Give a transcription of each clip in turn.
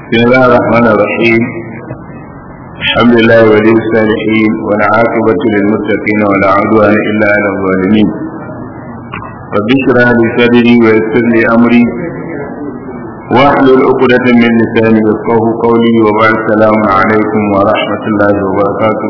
بسم الله الرحمن الرحيم الحمد لله ولي الصالحين والعاقبة للمتقين ولا عدوان إلا على الظالمين رب اشرح لي صدري ويسر لي أمري واحلل عقدة من لساني يفقه قولي وبعد السلام عليكم ورحمة الله وبركاته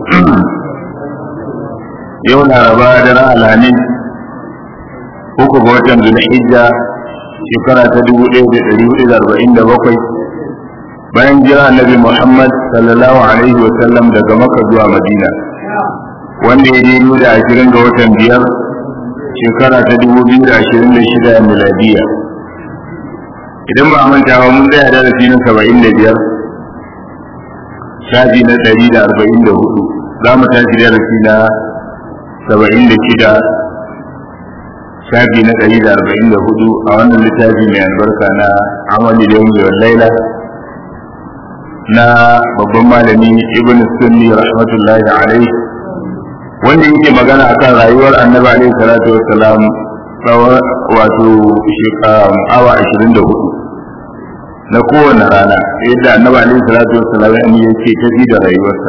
يوم الأربعاء درى الهنين uku ga watan zulhijja shekara ta dubu ɗaya da ɗari hudu da arba'in da bakwai bayan jira annabi muhammad sallallahu alaihi wa sallam daga maka zuwa madina wanda ya daidai da ashirin ga watan biyar shekara ta dubu biyu da ashirin da shida miladiya idan ba a manta ba mun tsaya darasi na saba'in da biyar shafi na ɗari da arba'in da hudu za mu tashi darasi na saba'in da shida shafi na ɗari da arba'in da hudu a wannan littafi mai albarka na amali da yau laila na babban malami ibn sunni rahmatullahi alaihi wanda yake magana akan rayuwar annabi alaihi salatu wassalam tsawon wato awa ashirin da hudu na kowane rana yadda annabi alaihi salatu wassalam yake tafi da rayuwarsa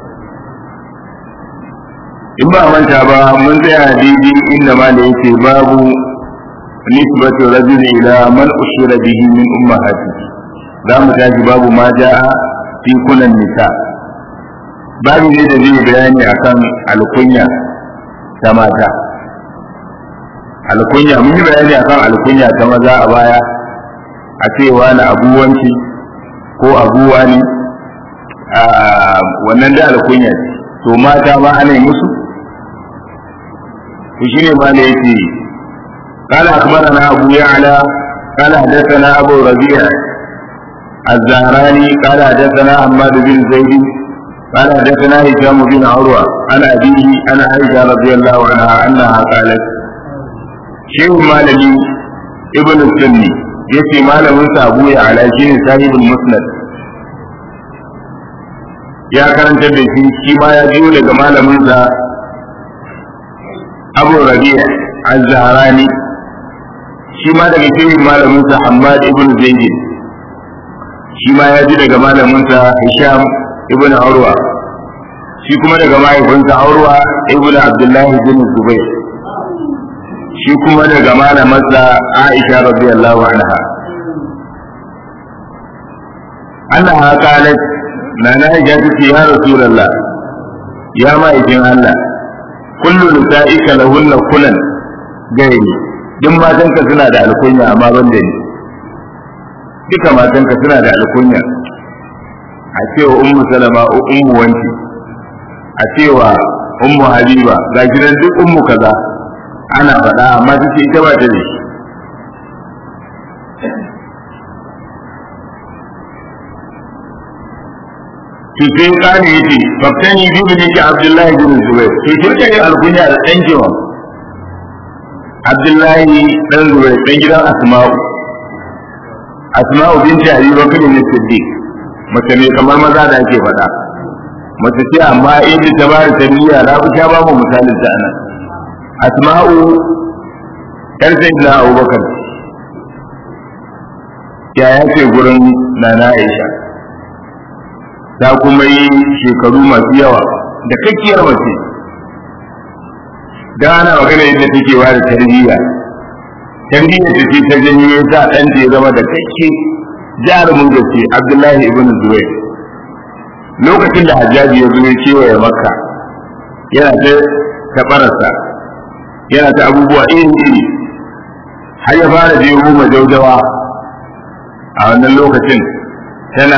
in ba manta ba mun tsaya daidai inda ma da yake babu nisbatu rajul ila man ushira bihi min ummahati za mu tashi babu ma ja'a fi kunan nisa babu ne da zai bayani akan alkunya ta mata alkunya mun yi bayani akan alkunya ta maza a baya a cewa na abuwanci ko abuwa ne wannan da alkunya ce to mata ma ana yi musu وشيء ما ليتي قال أخبرنا أبو يعلى قال حدثنا أبو ربيع الزهراني قال حدثنا حماد بن زيد قال حدثنا هشام بن عروة عن أبيه عن عائشة رضي الله عنها أنها قالت شيخ مالكي ابن السني يتي مال موسى أبو يعلى شيء صاحب المسند ya karantar da shi shi ma ya jiyo daga malaminsa abu rabi'a az-zahrani shi ma daga cikin malamin sa Hammad ibn Zaid shi ma ya ji daga malamin sa Hisham ibn Urwa shi kuma daga mahaifinsa Urwa ibn Abdullah ibn Zubair shi kuma daga malamarsa Aisha radiyallahu anha annaha qalat nana Aisha tace ya Rasulullah ya ma'aikin Allah kullu nisa'ika lahunna kulan gairi duk matanka suna da alkunya amma ban da ni duka matanka suna da alkunya a cewa ummu salama ummu wanci a cewa ummu habiba ga gidan duk ummu kaza ana faɗa amma take ita ba ta da shi to sai kane yace faktani bi bin ki Abdullahi bin Zubair to shirka ne alkunya da dan jiwa Abdullahi dan Zubair dan gidan Asma'u Asma'u binti Abi Bakr bin Siddiq mace ne kamar maza da ake faɗa mace ce amma inda ta bada tarbiyya na fi ta ba mu misalin ta anan Asma'u yar sayyidina Abubakar ya ce gurin Nana Aisha ta kuma yi shekaru masu yawa da kakkiyar mace da ana magana yadda take ba da tarbiyya tarbiyya ta ce ta janyo ta ɗan ya zama da kakke jarumin gaske abdullahi ibn zubair lokacin da hajjaji ya zo ya kewaye makka yana ta tabararsa yana ta abubuwa iri iri har ya fara je goma jaujawa a wannan lokacin tana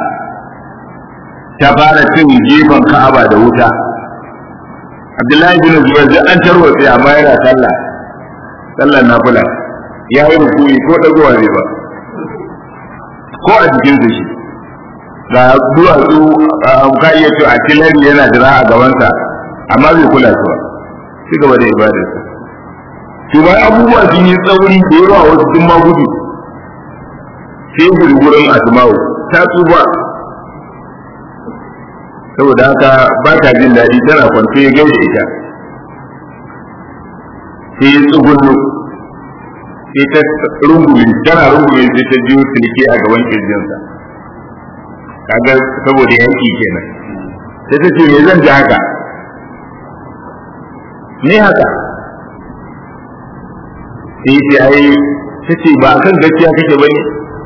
ta fara cin gefen ka'aba da wuta abdullahi bin zubair duk an tarwatse amma yana sallah sallar nafila ya yi rukuni ko dagowa ne ba ko a jikin shi ga duwatsu ka iya cewa a tilari yana jira a gabansa amma bai kula su ba ci gaba da ibadarsa to bayan abubuwa sun yi tsauri da yawa wasu sun ma gudu sai gurgurin asma'u ta tsufa saboda haka ba ta jin daɗi tana kwance ya gaishe ita sai ya tsugunnu sai ta rungume tana rungume sai ta jiyo silke a gaban kirjinsa kaga saboda yanki kenan sai ta ce me zan ji haka me haka sai ce ai ta ce ba kan gaskiya kake bane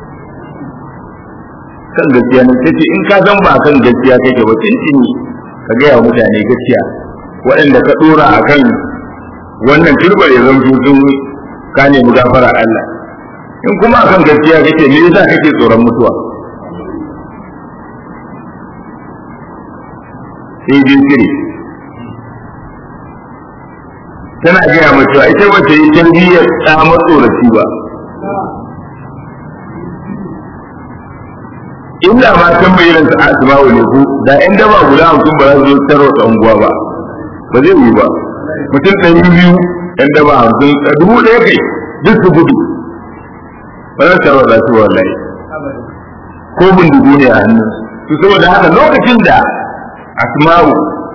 kan gaskiya ne ta ce in ka san ba kan gaskiya kake ba tintini ka gaya wa mutane gaskiya waɗanda ka ɗora a kan wannan turbar ya zanto sun ka nemi gafara Allah in kuma akan gaskiya kake me yasa kake tsoron mutuwa sai jinkiri tana gaya mace cewa ita ba ta yi tarbiyyar ta matsoraci ba inda ma tambayin sa asma'u ne ku da in daba guda hamsin ba za su zo tarwata unguwa ba ba zai yi ba mutum ɗari biyu yan daba hamsin dubu ɗaya kai duk su gudu ba za su tarwata su wallahi ko bindigu ne a hannu su saboda haka lokacin da asma'u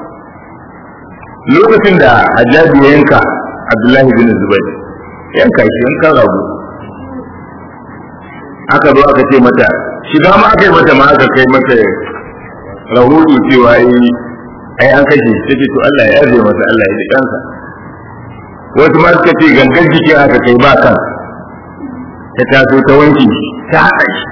lokacin da hajjabi ya yanka abdullahi bin zubair yanka shi yanka rabu aka zo aka ce mata shiga ma aka yi mata ma aka kai mata rahoto cewa yi ai an kashe shi take to Allah ya yarda masa Allah ya ji kansa wasu ma suka ce gangan jiki aka kai ba kan ta taso ta wanki ta haɗa shi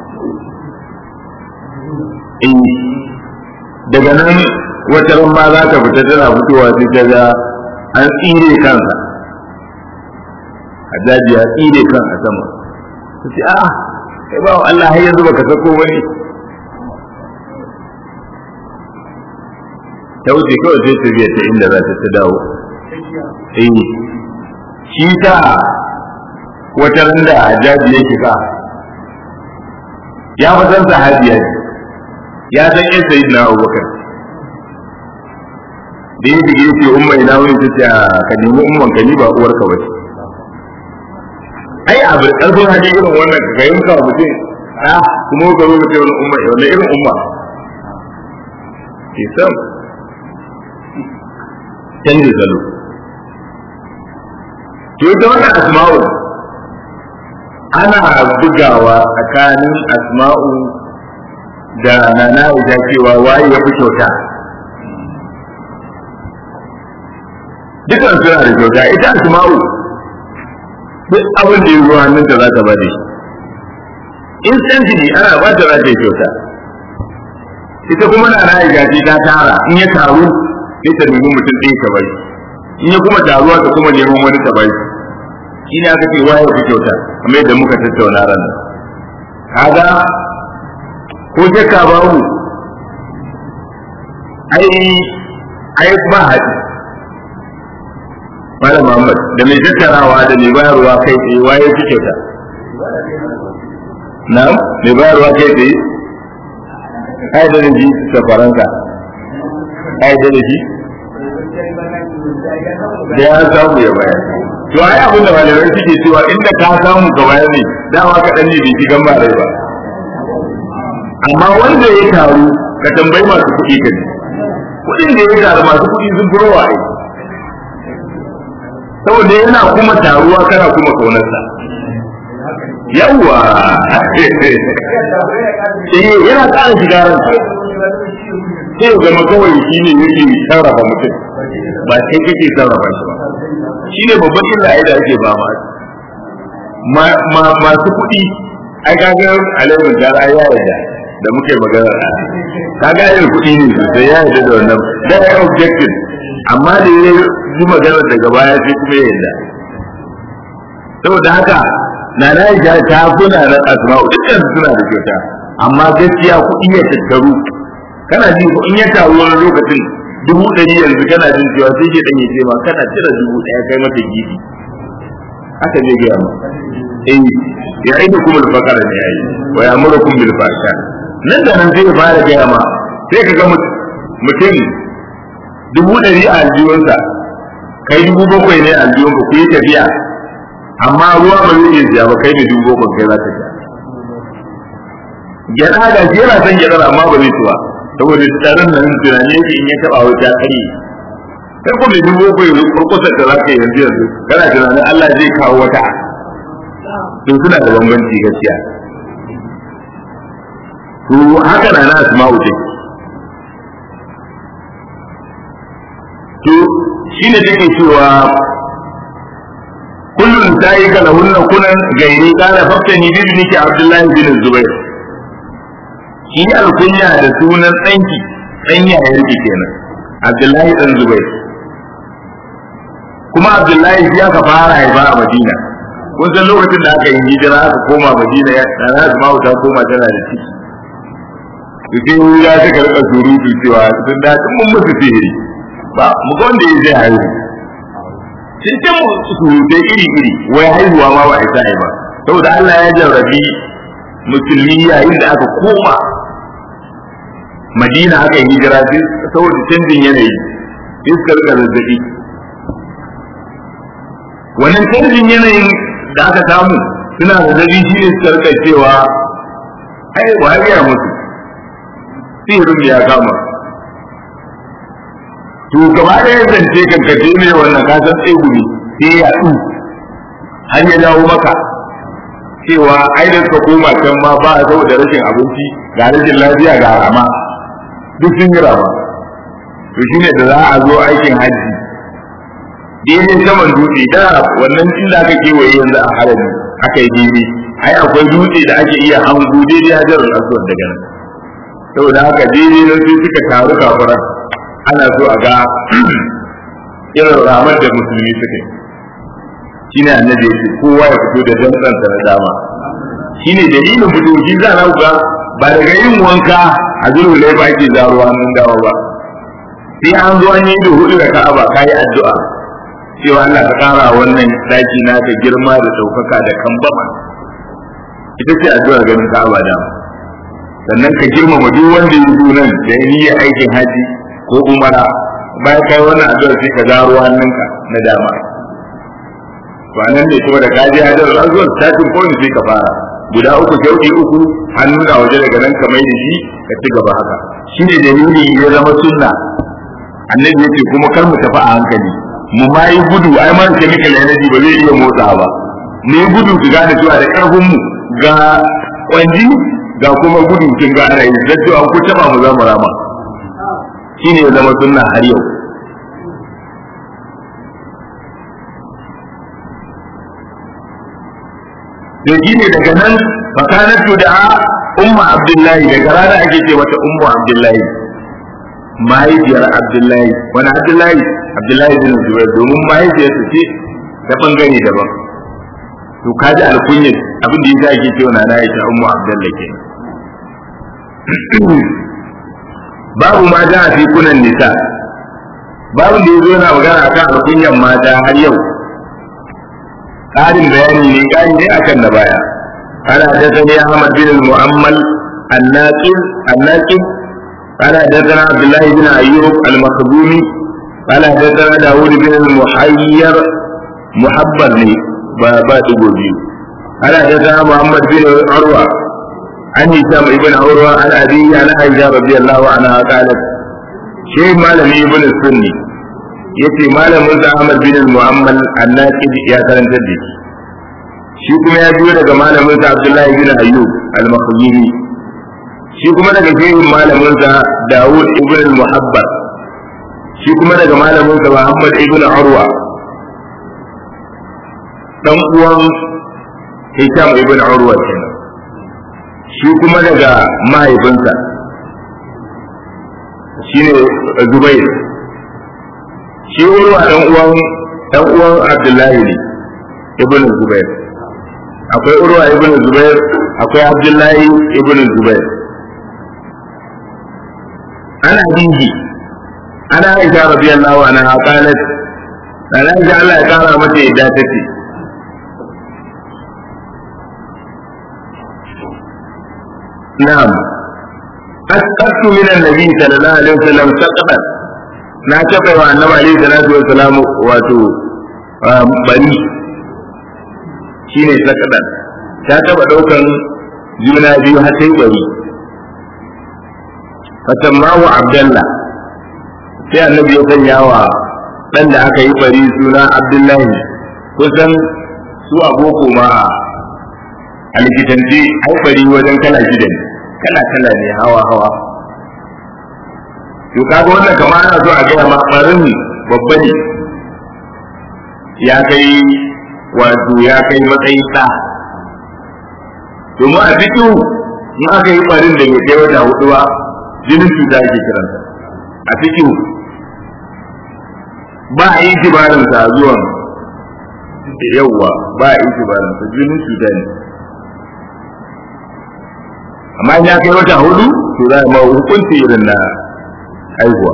daga nan wata ran ma za ta fita tana fitowa sai ta ga an tsire kansa Hajjaji ya tsire kan a sama ta ce a'a kai ba Allah har yanzu baka sako wani ta wuce kawai sai ta biya ta inda za ta ta dawo eh shi ta wata ran da Hajjaji ya shiga ya fa san sahabiya ne ya san yin sayi na abubakar da ya dige ce umma ina wani ta ce ka nemi umman ka ni ba uwarka ba ce ai a bar karfin hali irin wannan ka yanka mutum a kuma ka zo ka ce wani umma wani irin umma ke sam canji salo to ita wannan asma'u ana bugawa tsakanin asma'u da nana ita cewa waye ya fi kyauta dukan suna da kyauta ita asma'u duk abin da ya zo hannunta za ta ba da shi instantly ana ba ta za ta yi kyauta ita kuma na na gaji ta tara in ya taru sai ta nemi mutum ɗaya ta bai in ya kuma taruwa ta kuma neman wani ta bai shi ne aka ce waye fi kyauta kamar yadda muka tattauna ran nan kaga ko shakka babu ai ai ba haɗi Malam Muhammad da mai tattarawa da mai bayarwa kai tsaye waye fi kyauta na mai bayarwa kai tsaye ai da ji safaranka ai da ji da ya samu ya bayar to ai abin da malamai suke cewa inda ka samu ka bayar ne dama ka dan ne bai ci gamba rai ba amma wanda ya taru ka tambayi masu kuɗi ka kuɗin da ya taru masu kuɗi sun fi rawa ai saboda yana kuma taruwa kana kuma kaunarsa yawwa eh yana ƙara shiga ranka sai ya zama kawai shi ne yake sarrafa mutum ba sai kake sarrafa shi ba shi ne babban illa da ake ba ma masu kuɗi ai kaga alaihi da ya yarda da muke magana kaga yin kuɗi ne sosai ya yarda da wannan da ya objective amma da ya yi magana daga baya sai kuma ya yarda saboda haka na na yi ta kuna na asma'u dukkan suna da kyauta amma gaskiya kuɗi ya tattaru kana ji in ya taru wani lokacin dubu ɗari yanzu kana jin cewa sai ke ɗan ce ma kana cire dubu ɗaya kai mata gidi haka zai gaya ma eh ya aidu kuma alfakara ne yayi wa ya mura kun bil fasha nan da nan zai fara gaya ma sai ka ga mutum dubu ɗari a aljiyunsa kai dubu bakwai ne a aljiyunka ku yi tafiya amma ruwa ba zai iya siya ba kai ne dubu bakwai kai za ka siya gyaɗa ga shi yana son gyaɗar amma ba zai tuwa saboda tsarin nan tunani yake in ya taɓa wuta kare sai kuma dubu bakwai kurkusa da za ka yi yanzu yanzu kana tunanin Allah zai kawo wata to suna da bambanci gaskiya to haka na na asma'u take to shine take cewa kullum ta yi kala hunna kunan gairi kana faftani bi ibniki abdullahi bin zubair shi alkunya da sunan tsanki dan yayar ki kenan abdullahi dan zubair kuma abdullahi shi aka fara haifa a madina kun san lokacin da aka yi hijira aka koma madina ya na asma'u ta koma tana da ciki to sai ya suka rika surutu cewa sun da mun musu sihiri ba mu ga wanda ya zai haihu sai ta surutai iri iri wai haihuwa ma ba isa ba saboda Allah ya jarrabi musulmi yayin da aka koma Madina aka yi hijira sai saboda canjin yanayi iskar ka zazzabi wannan canjin yanayin da aka samu suna zazzabi shi ne suka rika cewa ai ba ya mutu sihirin ya kama to gaba ɗaya zance kankace ne wannan kasan tsegu ne sai ya ɗu har ya dawo maka cewa ai da suka koma can ma ba saboda rashin abinci ga rashin lafiya ga rama duk sun yi rama to shine da za a zo aikin hajji daidai saman dutse da wannan inda aka kewaye yanzu a harami aka yi daidai ai akwai dutse da ake iya hangu daidai hajarar aswad daga nan saboda haka daidai nan sai suka taru kafiran ana so a ga irin ramar da musulmi suka yi shine annabi yake kowa ya fito da dantsansa na dama shine dalilin fito shi za na ga ba daga yin wanka a zuru lai ba ke zaruwa nan dawa ba sai an zo an yi da hudu da ka'aba kayi addu'a cewa Allah ka kara wannan daki naka girma da daukaka da kambama ita ce addu'ar ganin ka'aba dama sannan ka girmama duk wanda ya zo nan da niyyar aikin haji ko umara bayan kai wannan addu'a sai ka zaro hannunka na dama to anan ne kuma da kaji hajar azwar statin point sai ka fara guda uku shauki uku hannu da waje daga nan ka mai da shi ka ci gaba haka shine dalili ya zama sunna annabi yace kuma kar mu tafi a hankali mu ma yi gudu ai man chemical energy ba zai iya motsa ba mu yi gudu su gane cewa da karfin mu ga kwanji ga kuma gudu kin ga ana yi da cewa ku taba mu za mu rama shine ya zama sunna har yau to shine daga nan fakanatu da umma abdullahi daga rana ake ce mata ummu abdullahi mahaifiyar abdullahi wani abdullahi abdullahi bin zubair domin mahaifiyarsa ce ta bangare daban to kaji alkunya abin da yasa ake cewa na Aisha ummu abdullahi ke babu ma da fi kunan nisa babu da yazo yana magana akan alkunyan mata har yau ƙarin bayani ne ƙari ne akan da baya ana hadathani Ahmad bin Mu'ammal الناقل الناقل قال حدثنا عبد الله بن ايوب المخزومي قال حدثنا داود بن المحير محبر لي بابا تقولي قال حدثنا محمد بن عروه عن هشام بن عروه عن ابيه عن عائشه رضي الله عنها قالت شيء مالم ابن السني yace malamin sa Ahmad bin Muhammad An-Naqid ya karanta da shi shi kuma ya biyo daga malamin sa Abdullahi bin Ayyub Al-Makhzumi shi kuma daga shehin malaminsa Dawud ibn al-Muhabbar shi kuma daga malaminsa Muhammad ibn Urwa dan uwan Hisham ibn Urwa kenan shi kuma daga mahaifinsa shine Zubair shi Urwa dan uwan dan uwan Abdullahi ne ibn Zubair akwai Urwa ibn Zubair akwai Abdullahi ibn Zubair عن أبيه أنا عائشة رضي الله عنها قالت أنا عائشة الله قال متى إداتتي نعم أسقطت من النبي صلى الله عليه وسلم سقطا na taɓa wa annabi alaihi salatu wa salamu wato bari shine sakadan ta taɓa ɗaukan juna biyu har sai bari fasammahu abdullah sai annabi ya sanya wa dan da aka yi bari suna abdullahi kusan su aboko ma a likitanci ai bari wajen kala shida ne kala kala ne hawa hawa to kaga wannan kamar ana so a gaya ma barin babba ne ya kai wato ya kai matsayin sa domin a fito in aka yi barin da bai kai wata hudu ba jinin cuta ake kiransa a fito ba a yi jibarin sa zuwan yawwa ba a yi jibarin sa jinin cuta ne amma in ya kai wata hudu to za a ma hukunci irin na haihuwa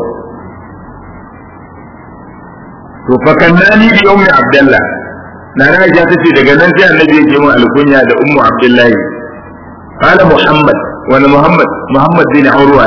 to fa kannani bi ummi abdullah na na ja tace daga nan sai annabi ya ce mu alkunya da ummu abdullahi qala muhammad wani muhammad muhammad bin urwa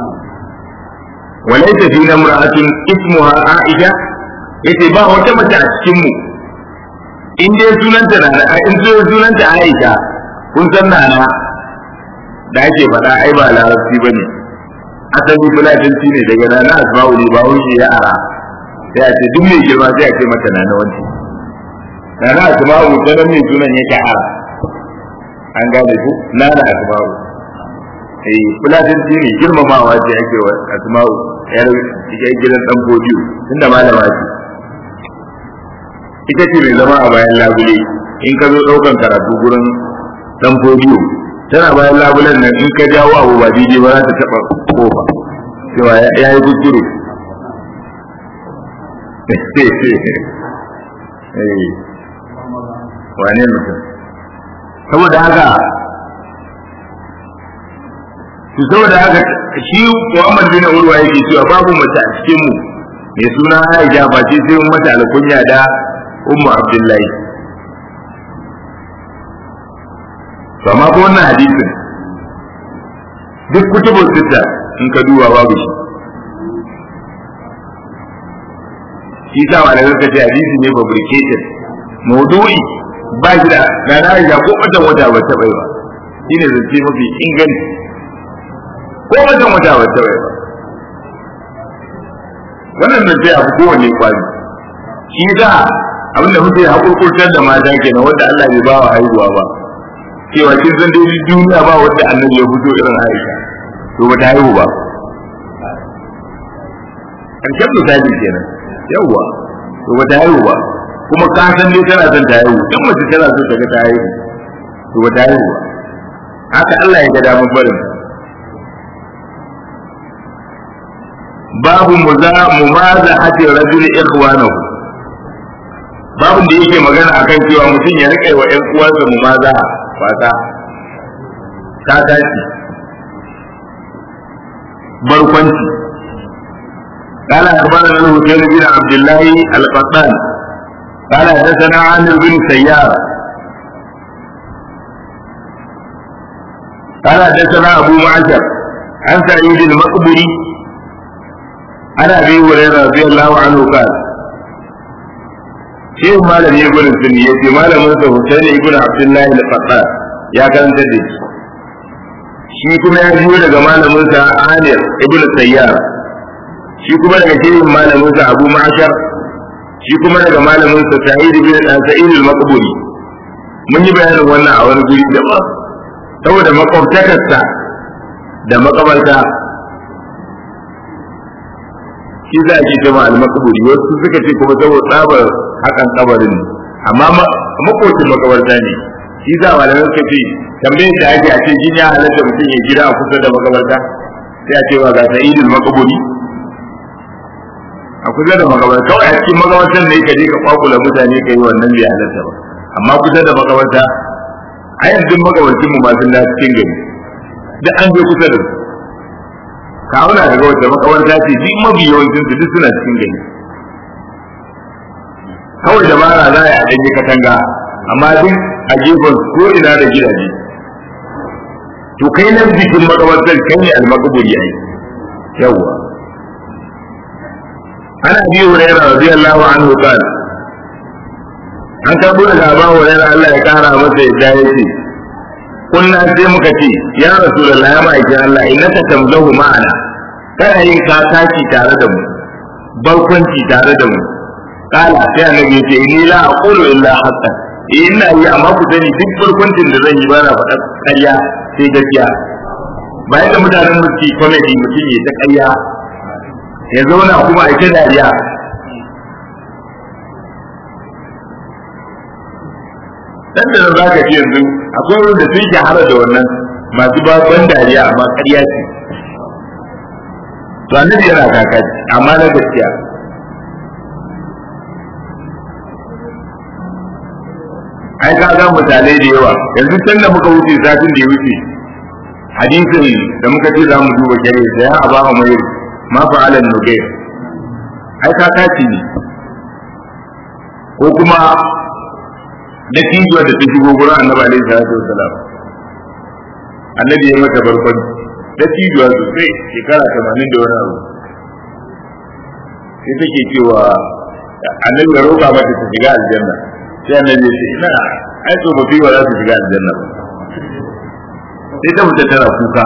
وليس فينا امرأة اسمها عائشة yace ba wata mace a cikin mu in dai sunanta na in sunanta Aisha kun san nana da ake faɗa ai ba larabci bane asali fulatanci ne daga nana asma'u ne ba wuce ya ara sai a ce duk mai girma sai a ce mata nana wanci nana asma'u ta nan mai sunan yake ara an gane ku nana asma'u eh fulatanci ne girmamawa ce ake wa asma'u yar cikin gidan dan godiyo tunda malama ce ita ce mai zama a bayan labule in ka zo ɗaukan karatu gurin dan godiyo tana bayan labulen nan in ka jawo abu ba daidai ba za ta taɓa kofa cewa ya yi kuskure wane mutum saboda haka su saboda haka shi Muhammad bin Urwa yake cewa babu mace a cikin mu mai suna Aisha ba ce sai mata alkunya da Ummu Abdullahi to amma ko wannan hadisin duk kutubun sita in ka duba babu shi shi sa wa da zaka ce hadisi ne fabricated maudu'i ba shi da na na Aisha ko wata wata ba ta bai ba shine zance mafi inganci ko wajen wata wata bai ba wannan da sai abu kowanne kwari shi da abinda muke hakurkurtar da mata kenan wanda Allah bai ba wa haihuwa ba cewa kin san dai duniya ba wanda annabi ya fito irin Aisha to ba ta haihu ba karshen misali kenan yawwa to ba ta haihu ba kuma ka san dai tana son ta haihu in mace tana so ta ga ta haihu to ba ta haihu ba haka Allah ya ga damar barin babu mumaza hati rajul ikhwanahu babun da yake magana akan cewa mutum ya rike wa ƴan uwansa mumaza fata ta tashi barkwanci قال أخبرنا الحسين بن عبد الله القطان قال حدثنا عامر بن سيار قال حدثنا أبو معشر عن سعيد المقبري عن ابي هريره رضي الله عنه قال شيخ مالك يقول السني يتي مالك موسى حسين ابن عبد الله الفقار يا كان تدي shi kuma ya biyo daga malaminsa Amir ibn Sayyar shi kuma daga shehin malaminsa Abu Ma'ashar shi kuma daga malaminsa Sa'id ibn Sa'id al-Maqburi mun yi bayanin wannan a wani guri da ba saboda makwabtakarsa da makabarta shi za a ke jama al-makaburi wasu suka ce kuma saboda tsabar hakan kabarin ne amma makocin makabarta ne shi za a malamai suka ce tambayar da ake a ce jin ya halatta mutum ya gida a kusa da makabarta sai a ce ba ga sa'idul makaburi a kusa da makabarta kawai a cikin makabartar ne ka je ka kwakula mutane ka yi wannan bai halatta ba amma kusa da makabarta a yanzu makabarcin mu masu da cikin gari duk an je kusa da su ka auna daga wata makabarta ce duk mafi yawancin su duk suna cikin gari kawai dabara za a yi a ɗanye katanga amma duk a gefen ko ina da gidaje to kai nan jikin makabartar kai ne almakaburi yayi yawwa ana bi hurairah radiyallahu anhu qala an karbo daga Abu Hurairah Allah ya kara masa yadda yake kunna sai muka ce ya rasulullahi ya ma'aikin Allah innaka tamzahu ma'ana kana yin kakaki tare da mu barkwanci tare da mu kala sai annabi ya ce ni la aqulu illa haqqan ina yi amma ku sani duk barkwancin da zan yi ba na faɗa ƙarya sai gaskiya bayan da mutanen musu comedy mutum ya ta ƙarya ya zauna kuma a ta dariya dan da za ka ji yanzu akwai wanda sun shahara da wannan masu ban dariya amma ƙarya ce to annabi yana kakaci amma na gaskiya ai ka ga misalai da yawa yanzu can da muka wuce satin da ya wuce hadisin da muka ce za mu duba kare da ya aba mai ma fa'alan nugair ai kakaci ne ko kuma da tijuwa da ta shigo gurin annabi alaihi salatu wasalam annabi ya mata barkon da tijuwa sosai shekara tamanin da wani abu sai take cewa annabi ya roƙa mata ta shiga aljanna sai annabi ya ce ina ai tsofaffi ba za su shiga aljanna ba sai ta fita tana kuka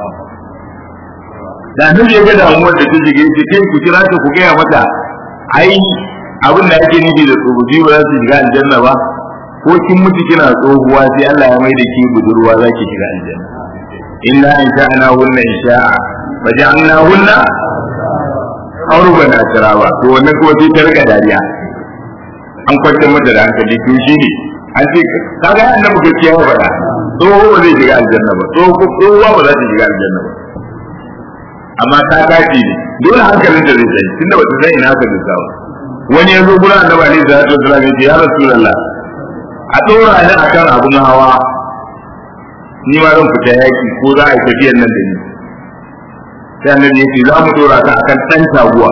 da annabi ya ga damuwar da ta shiga yace kai ku kira ta ku gaya mata ai abin da ake nufi da tsofaffi ba za su shiga aljanna ba ko kin mutu kina tsohuwa sai Allah ya mai da ki budurwa za ki shiga aljanna inna in sha'ana hunna in sha'a fa ja'alna hunna auruban asraba to wannan kuma sai ta riga dariya an kwantar mata da hankali to shi ne an ce kaga annabi gaskiya ya faɗa tsoho ba zai shiga aljanna ba tsohuwa ba za ta shiga aljanna ba amma ta tashi ne dole hankalin ta zai tsaye tunda ba ta san ina ka duka ba wani ya zo gurin annabi alaihi salatu wasallam ya ce ya rasulullah a ɗora ni a kan abin hawa ni ma zan fita yaki ko za a yi tafiyar nan da ni sai annabi ya ce za mu ɗora ka akan ɗan taguwa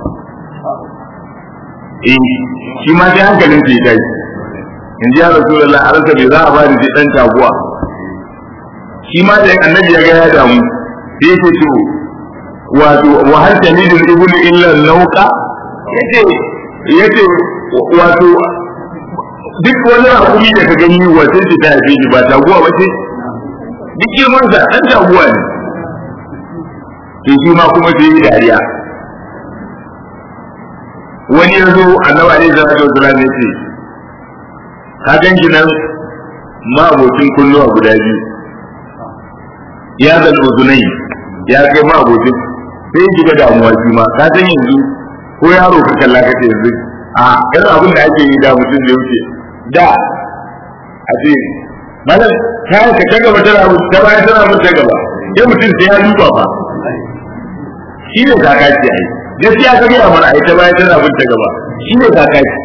eh shi ma sai hankalin ke kai in ji ya rasulullah a ranka bai za a bani sai ɗan taguwa shi ma da annabi ya ga ya damu sai ya ce to wato wa hal tamidul ibnu illa nauqa yace yace wato duk wani hakuri da ka gani wace ce ta haife shi ba taguwa ba ce duk girman sa dan taguwa ne to shi ma kuma sai yi dariya wani ya zo annabi alaihi salatu wasallam ya ce ka gan shi nan ma abokin kunnuwa guda biyu ya zal uzunai ya kai ma abokin sai ji ga damuwa shi ma ka san yanzu ko yaro ka kalla ka ce yanzu a irin abin da ake yi da mutum da wuce da a ce malam kayan ka ta gaba tana mutu ta baya tana mutu ta gaba sai mutum sai ya duba ba shi ne kakaci ai gaskiya ka gaya mana ai ta baya tana mutu ta gaba shi ne kakaci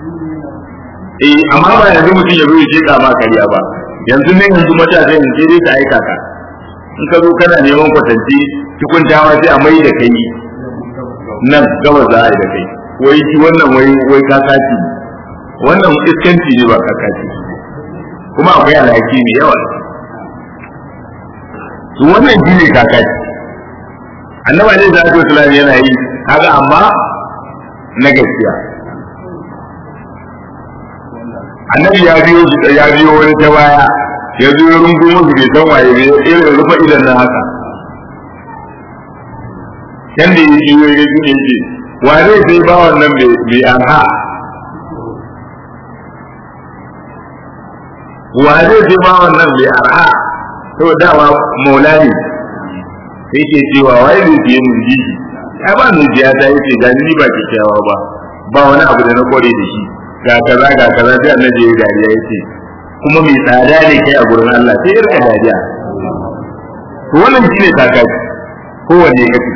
eh amma ba yanzu mutum ya zo ya sheka ma kariya ba yanzu ne yanzu matasa yanzu sai dai ta aika ka in ka zo kana neman kwatanci cikin dama sai a mai da kai nan gaba za a yi da kai wai shi wannan wai wai kakaci wannan iskanci ne ba kakaci kuma akwai alhaki mai yawa su wannan shi ne kakaci annaba ne za su islam yana yi kaga amma na gaskiya annabi ya biyo shi ya biyo wani ta baya ya zo ya rungumo su bai san waye bai irin rufa idan na haka can da ya ji ya ga shi ne wa zai sai ba wannan bai arha wa zai sai ba wannan bai arha to dama maula ne sai ke cewa wai zai siye mun ji ya ba mu jiya ta yace ga ni ba kyakkyawa ba ba wani abu da na kware da shi ga kaza ga kaza sai annabi ya dariya yace kuma mai tsada ne kai a gurin Allah sai irka dariya to wannan shine kakaci kowanne kace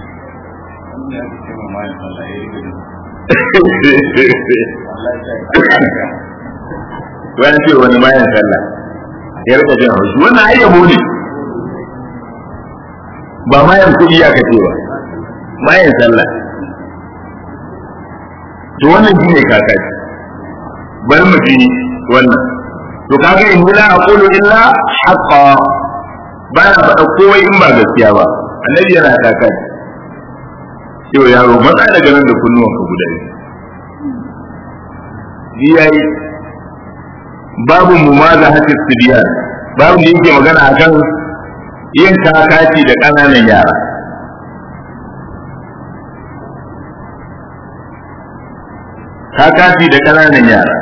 wani ce wani bayan sallah ya rika jin haushi wannan ai yabo ne ba mayan kuɗi aka ce ba mayan sallah to wannan shine kakaci bari mu ji wannan to kaga in la aqulu illa haqqa ba na faɗa kowai in ba gaskiya ba annabi yana kakaci yau yaro matsa daga nan da kunnuwanka guda biyu yayi babu mu ma za hatis sibiyan babu da yake magana akan yin kakaci da ƙananan yara kakaci da ƙananan yara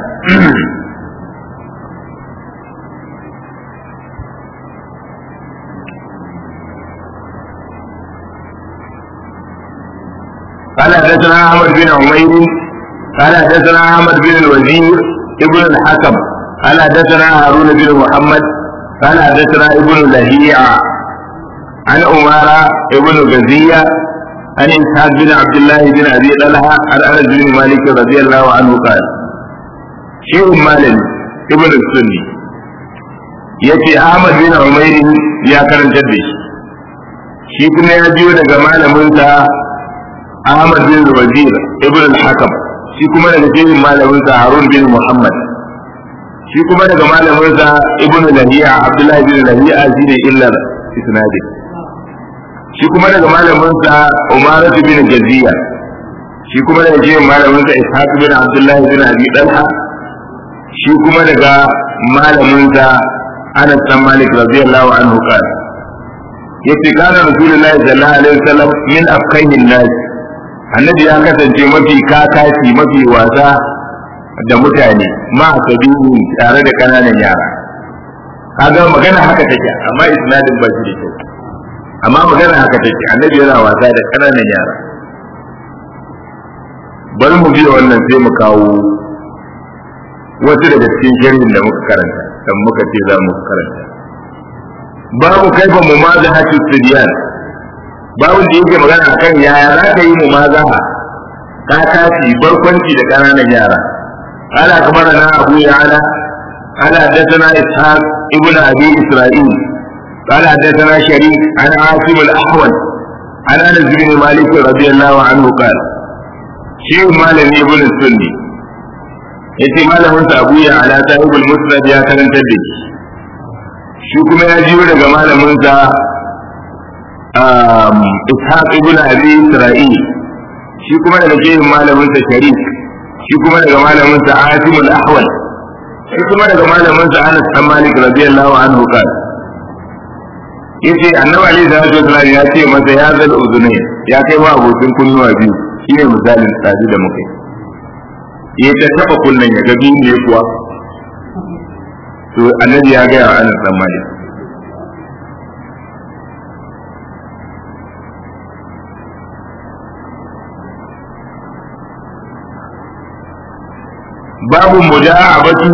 قال حدثنا احمد بن عمير قال حدثنا احمد بن الوزير ابن الحكم قال حدثنا هارون بن محمد قال حدثنا ابن لهيع عن أمارة ابن غزية عن إسحاق بن عبد الله بن أبي طلحة عن أنس بن مالك رضي الله عنه قال شيخ مالك ابن السني yace Ahmad bin Umair ya karantar da shi shi kuma ya biyo daga malaminsa Ahmad bin Wazir ibn al-Hakam shi kuma daga shehin malaminsa Harun bin Muhammad shi kuma daga malaminsa ibn Lahiya Abdullah bin Lahiya shine illar isnadi shi kuma daga malaminsa Umar bin Jaziya shi kuma daga shehin malaminsa Ishaq bin Abdullah bin Abi Talha shi kuma daga malaminsa Anas bin Malik radiyallahu anhu qala yace kana rasulullahi sallallahu alaihi wasallam min afkahin nas annabi ya kasance mafi kakaci mafi wasa da mutane ma sabihu tare da kananan yara kaga magana haka take amma isnadin ba shi da kyau amma magana haka take annabi yana wasa da kananan yara bari mu biya wannan sai mu kawo wasu daga cikin sharhin da muka karanta dan muka ce za mu karanta babu kaifa mumazahatu sidiyan babu da yake magana akan yaya za ka yi mumazaha ka tashi barkwanci da kananan yara ala kamarana abu ya'ala ala haddathana ishaq ibn abi isra'il قال حدثنا شريك عن عاصم الاحول عن انس بن مالك رضي الله عنه قال شيخ مالك ابن السني yace malamin sa Abu ya ala sahibul musnad ya karanta da shi shi kuma ya jiyo daga malamin sa Ishaq ibn Abi Isra'il shi kuma daga shehin malamin sa Sharif shi kuma daga malamin sa Asim al-Ahwal shi kuma daga malamin sa Anas bin Malik radiyallahu anhu kan yace Annabi Ali sallallahu alaihi wasallam ya ce masa ya zal uzunai ya kai wa abokin kunnuwa biyu shine misalin tsadi da muke ya ta taba kunnen ya ga biyu ne kuwa to annabi ya ga wa Anas bin Malik babu muda'abatu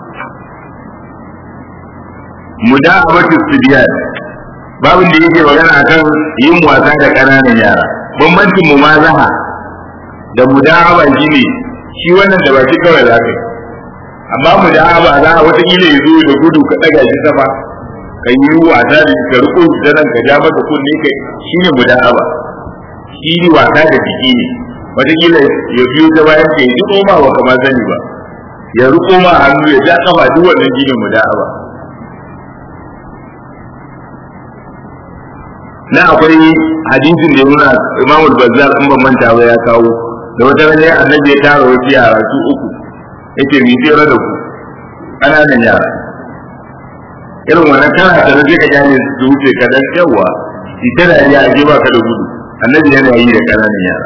muda'abatu sibiyan babu da yake magana akan yin wasa da ƙananan yara bambancin mumazaha da muda'aba shine shi wannan da baki kawai za ka yi amma muda'aba za a wata kila ya zo da gudu ka ɗaga shi sama ka yi wasa da ka riko shi ta nan ka ja masa kunne kai shine muda'aba shi wasa da jiki ne wata kila ya biyo ta bayan ka yi duk ma ba kamar sani ba ya riko ma hannu ya ja kafa duk wannan shine muda'aba na akwai hadisin da ya nuna Imam Bazzar in ban manta ba ya kawo da wata rana annabi ya tara wasu yara su uku yake mi tsere da ku ƙananan yara irin wannan kana ta sai ka gane su wuce ka dan yawa ita da ya je ba ka da gudu annabi yana yi da ƙananan yara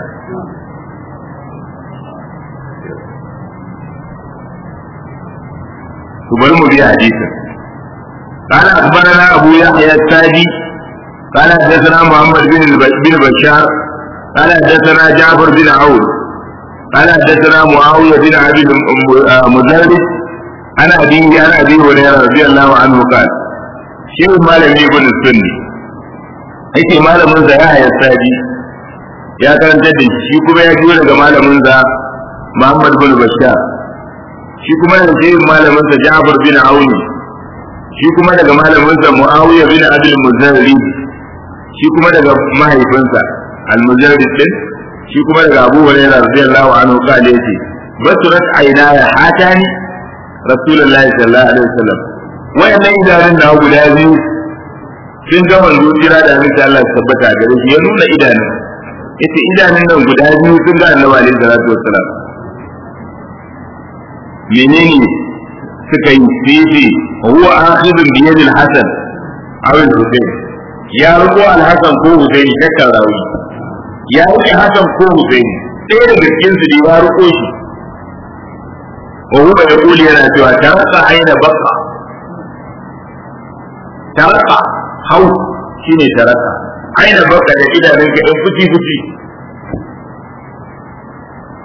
to bari mu biya hadisin قال أخبرنا أبو يحيى التاجي قال حدثنا محمد بن بن بشار قال حدثنا جعفر بن عون قال حدثنا معاوية بن عبد مزارد عن أبيه عن أبي هريرة رضي الله عنه قال شيخ مالك بن السني yake malamin sa ya haya sadi ya karanta da shi kuma ya jiyo daga malamin sa Muhammad bin Bashar shi kuma da shi malamin sa Ja'far bin Auni shi kuma daga malamin sa Muawiya bin Abdul Muzarri shi kuma daga mahaifinsa Al-Muzarri din shi kuma daga Abu Hurairah radiyallahu anhu kale yace basurat aynaya hatani Rasulullahi sallallahu alaihi wasallam wayannan idanun na guda biyu sun ga manzo jira da annabi Allah ya tabbata gare shi ya nuna idanun yace idanun nan guda biyu sun ga annabi alaihi salatu wassalam menene suka yi fifi huwa akhidun bi yadil hasan aw al-husayn ya rubo al-hasan ko husayn shakkar rawi ya rike hasan ko husayn ɗaya daga cikin su ya ruko shi wa huwa yaqulu yana cewa tarasa aina baqa tarasa hau shine tarasa aina baka da idanun ka ɗan fuci fuci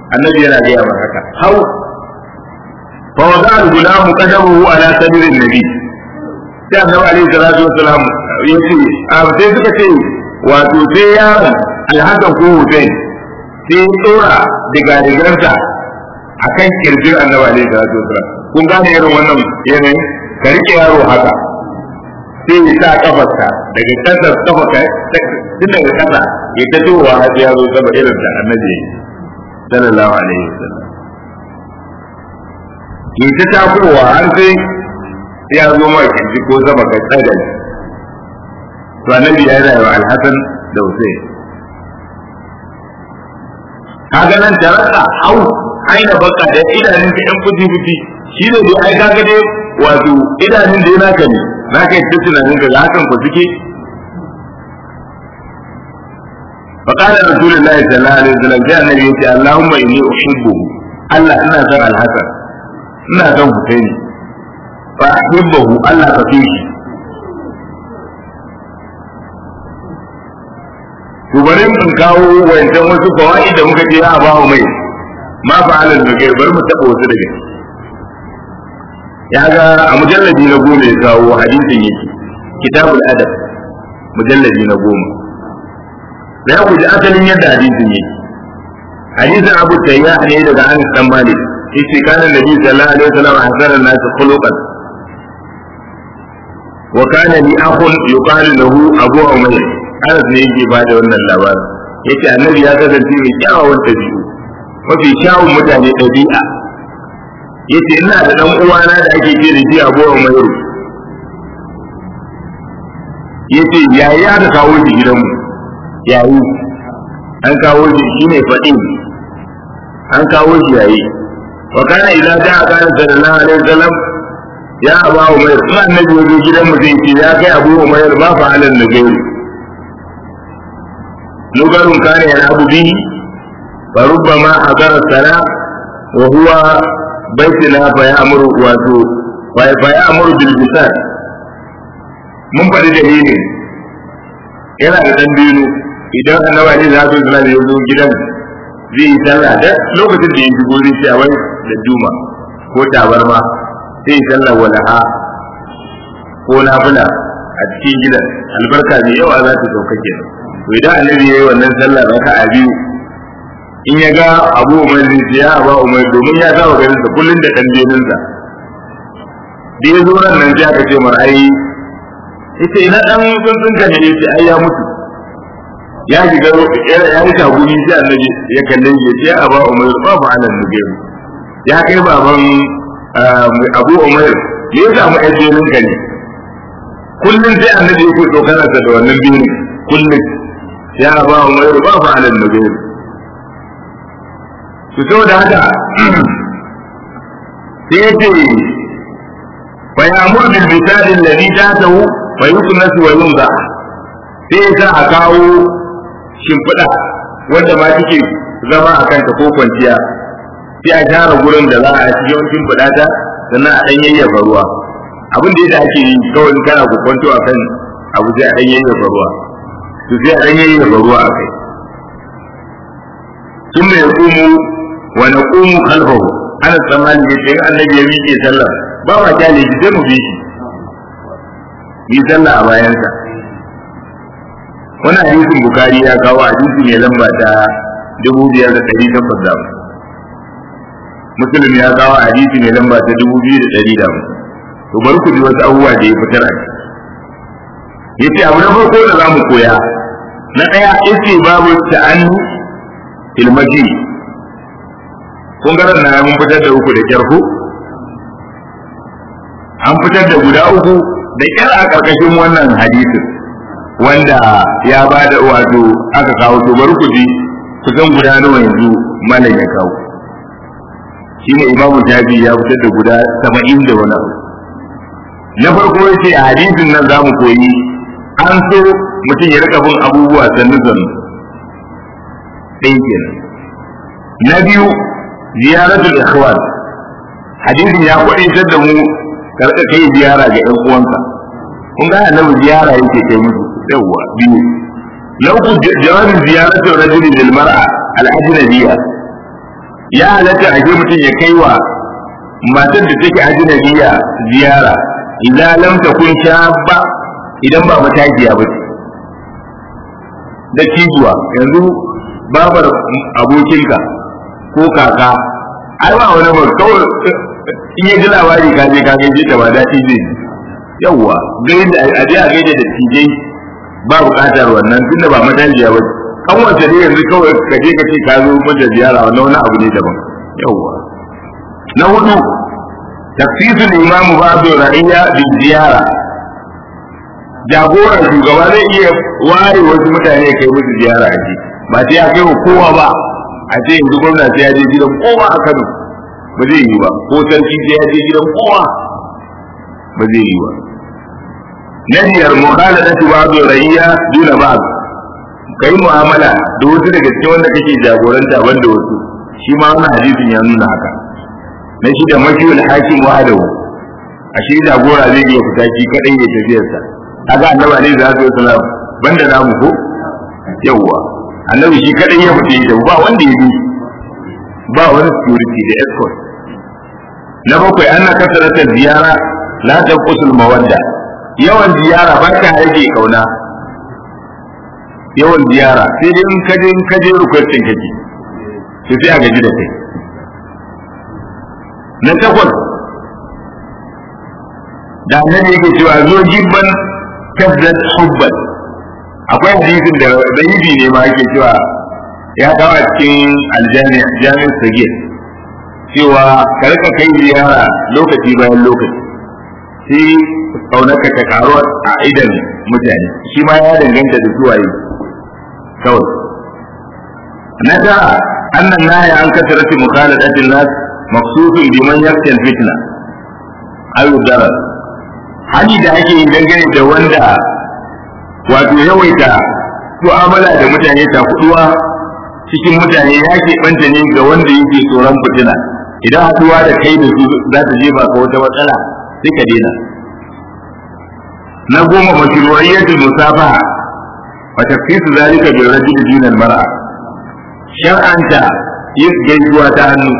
annabi yana gaya mar haka hau fa wada al-gulam qadamuhu ala sadri nabi sai annabi alaihi salatu wassalam yace a sai suka ce wato sai yaron alhassan ko hussein sai tsora diga digarsa akan kirjin annabi alaihi salatu wassalam kun gane irin wannan yanayin ka rike yaro haka sai ya sa kafarsa daga kasar kafa tun daga kasa ya ta towa har ya zo sama irin da annabi sallallahu alaihi wasallam ya ta takowa har sai ya zo ma kirji ko sama ka tsaga to annabi ya yi wa alhassan da hussein kaga nan taraka au aina baka da idanun ka yan fuji fuji shi ne dai ai kaga dai wato idanun da yana kan za ka yi ta tunanin ka ga hakan ku suke فقال رسول الله صلى الله عليه وسلم جاء النبي يقول اللهم اني احبه الله انا سن الحسن انا سن حسين فاحبه الله كفيه to bari in kawo wancan wasu fawaid da muka je a bawo mai ma fa'alan da kai bari mu taba wasu daga ya ga a mujalladi na goma ya kawo hadisin yake kitabul adab mujalladi na goma da ku ji asalin yadda hadisin yake hadisin abu tayya ne daga anas dan malik yace kana nabi sallallahu alaihi wasallam hasara nas khuluqan wa kana li akhun yuqalu lahu abu umayr anas ne yake ba da wannan labarin yace annabi ya kasance mai kyawawan dabi'u mafi kyawun mutane dabi'a yace ina da dan uwana da ake ce da shi abu umayr yace yayi aka kawo shi gidanmu yayi an kawo shi shi ne faɗin an kawo shi yayi wa kana idan da aka kana sallallahu alaihi wasallam ya aba umayr kuma annabi ya zo gidan mu zai ce ya kai abu umayr ba fa alal nagairi lugarun kana ya abu bihi fa rubbama hadara sala wa huwa baituna fa ya'muru wato fa ya'muru bil bisad mun faɗi dalilin yana da dan biyu idan annabi ne za su zama da yanzu gidan zai yi sallah da lokacin da ya shigo zai ce a wai da juma ko tabarma sai yi sallah walaha ko nafila a cikin gidan albarka mai yawa za ta sauka kenan to idan annabi ya yi wannan sallah raka a biyu in ya ga abu umar zai ce ya ba umar domin ya saba ganin sa kullum da dan beninsa da ya zo ran nan sai aka ce mar ai ita ina dan tsuntsun ka ne sai ai ya mutu ya shiga ya yi tagumi sai annabi ya kalle shi sai a ba umar ba ba anan nugeru ya kai baban abu umar me ya samu ajerin ka ne kullum sai annabi ya fito kana da wannan biyu kullum ya ba umar ba ba anan nugeru to saboda haka sai ya ce fa ya'mur bil bisadi alladhi ta'tahu fa yuknasu wa yunza sai ya sa a kawo shimfiɗa wanda ma take zama a kanta ko kwanciya sai a gyara gurin da za a ci yawan shimfiɗa ta sannan a ɗan yayyafa ruwa abin da yadda ake yi kawai in kana kwanto a kan abu sai a ɗan yayyafa ruwa to sai a ɗan yayyafa ruwa a kai sun mai kumu wa na kumu kalfahu ana tsammani ya ce annabi ya miƙe sallah ba ma kyale shi sai mu bi shi yi sallah a bayansa wani hadisin bukari ya kawo hadisi mai lamba ta dubu biyar da ɗari takwas da musulun ya kawo hadisi mai lamba ta dubu biyu da ɗari da to bari ku ji wasu abubuwa da ya fitar a ya ce abu na farko da za mu koya na ɗaya yace babu ta'annu ilmaji kun ga na mun fitar da uku da kyar ku an fitar da guda uku da kyar a ƙarƙashin wannan hadisin wanda ya ba da wato aka kawo to bari ku ji kusan guda nawa yanzu malam ya kawo shine imamu jabi ya fitar da guda saba'in da wani abu na farko ya ce a hadisin nan za mu koyi an so mutum ya rika bin abubuwa sannu sannu ɗaya kenan na biyu ziyaratul ikhwan hadisin ya kwadaitar da mu karka kai ziyara ga ƴan uwanka kun ga annabi ziyara yake kai musu yawwa biyu na uku jawabin ziyaratul rajuli lil mar'a al ajnabiyya ya halatta a mutum ya kai wa matar da take ajnabiya ziyara idan lam takun shabba idan ba matajiya ba ce da cijuwa yanzu babar abokinka ko kaka ai ba wani ba kawai in ya ji labari ka je ka gaje ta ba daɗi zai yawwa gaida a je a gaida da tijai ba buƙatar wannan tunda ba matajiya ba kan wata ne yanzu kawai ka je ka ce ka zo mata ziyara wannan wani abu ne daban yawwa na hudu tafsirin imamu ba'du ra'iyya bi ziyara jagoran shugaba zai iya ware wasu mutane ya kai musu ziyara a ji ba sai ya kai wa kowa ba a ce yanzu gwamna sai ya je gidan kowa a Kano ba zai yi ba ko sarki sai ya je gidan kowa ba zai yi ba na biyar mukhaladatu ba'd rayya duna ba'd kai mu'amala da wasu daga cikin wanda kake jagoranta banda wasu shi ma wannan hadisin ya nuna haka na shi da makiyul hakim wahdahu a shi jagora zai iya fita shi kadai ya tafiyarsa kaga annabi alaihi salatu wasalam banda namu ko yawwa annabi shi kadai ya fita ba wanda ya bi ba wani security da escort na bakwai ana kasarata ziyara la tanqusul mawadda yawan ziyara ba ta rage kauna yawan ziyara sai dai in kaje in kaje rukwacin kake to sai a gaji da kai na takwas da annabi yake cewa zo jibban tabbat hubban akwai hadisin da dayibi ne ma yake cewa ya kawo a cikin aljami jami'in sagir cewa ka rika kai ziyara lokaci bayan lokaci sai kaunarka ta karu a idan mutane shi ma ya danganta da suwaye kawai na tara annan nahya an kasarati mukhaladatin nas maqsudun biman yaktal fitna ayu darar hali da ake yi dangane da wanda wato yawaita mu'amala da mutane ta kuduwa cikin mutane ya ke banta ne ga wanda yake tsoron fitina idan haduwa da kai da su za ta jefa ka wata matsala sai ka daina na goma mashru'iyyatul musafaha wa tafsisu zalika bil rajuli dinal mar'a shar'anta yin gaisuwa ta hannu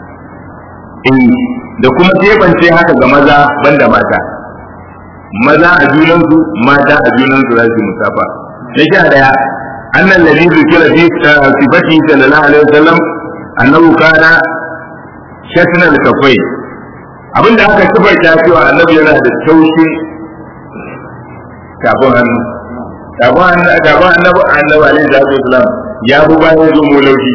da kuma tebance haka ga maza banda mata maza a junansu mata a junansu za su musafa na sha daya annan ladhi zikira fi sifati sallallahu alaihi wasallam annahu kana shatna al-kafai abinda aka sifarta cewa annabi yana da taushin kafin hannu kafin hannu kafin annabi annabi alaihi salatu wasallam ya bu bayan zo mu laushi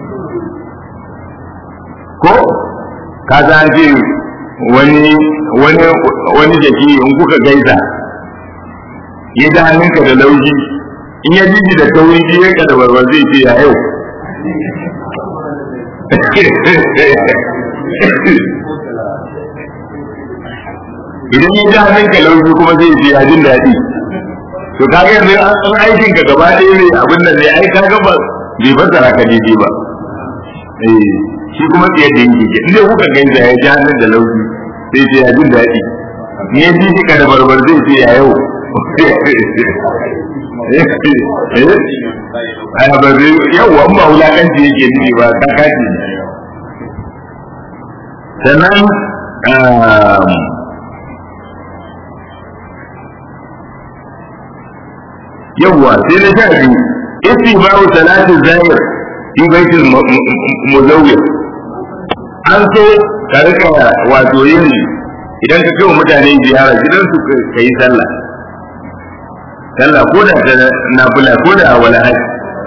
ko ka san ce wani wani wani jaki in kuka gaisa ya da hannunka da laushi in ya jiji da tauri ji ya ka da barbar zai ce ya yau idan ya ji hannunka laushi kuma zai ce ya jin daɗi to ka ga yanzu an aikin ka gaba ɗaya ne abin da zai ai ka ga ba bai fassara ka daidai ba eh shi kuma tsaye da yake ke inda kuka gaisa ya ji hannun da laushi sai ce ya jin daɗi ni ya ji shi ka da barbar zai ce ya yau ai ba zai yau an ba wulakanci yake nufi ba kakaci sannan yawwa sai na sha biyu istibaru salatin zahir fi baitul muzawwir an so ka rika wato yin idan ka kai mutane ziyara gidansu ka yi sallah sallah ko da ta nafila ko da wala haji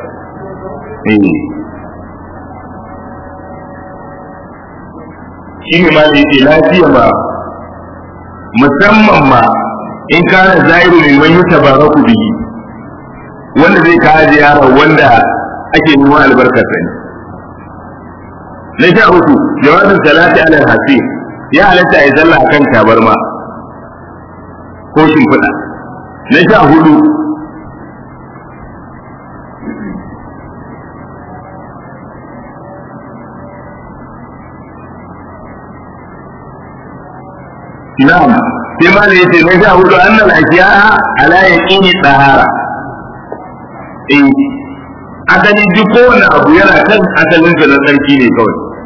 shi ne ma da yake lafiya ma musamman ma in kana zahiru ne man yutabaraku bihi wanda zai kawo ziyara wanda ake neman albarkarsa ne na sha uku jawabin salati ala hasi ya halatta a yi sallah akan tabarma ko shimfiɗa na sha hudu na'am sai ma da yace na sha hudu annal ashiya ala yaqini tsahara eh asali duk kowane abu yana kan asalin sa na sarki ne kawai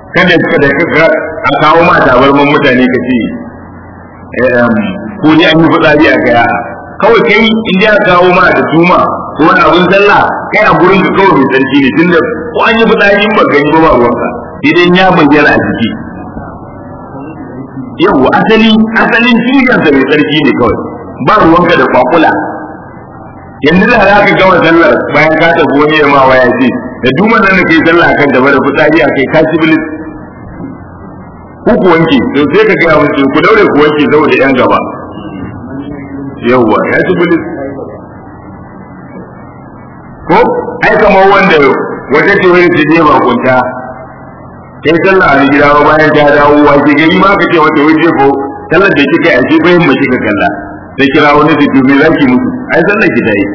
kada kada ka a kawo ma tabarman mutane ka ce ko ni an yi fitsari a kaya kawai kai in ya kawo ma da tuma ko wani abin sallah kai a gurin ka kawai mai sarki ne tunda ko an yi fitsari in ba gani ba ba ruwanka idan ya bayyana a jiki yau asali asalin tushensa mai sarki ne kawai ba ruwanka da kwakula yanzu da za ka gama sallar bayan ka tafi wani ya ma waya ce da duman nan kai sallah kan gaba da fitsari a kai ka ci bilis ko ku wanke to sai ka gaya musu ku daure ku wanke saboda yan gaba yawwa ya ci bilis ko ai kamar wanda wata ce wani ta je bakunta sai sallah a gida ba bayan ta dawo wace gari ma ka ce wata waje ko sallar da kika yi a ce bayan mace ka kalla sai kira wani su tumi za ki mutu ai sallar ki ta yi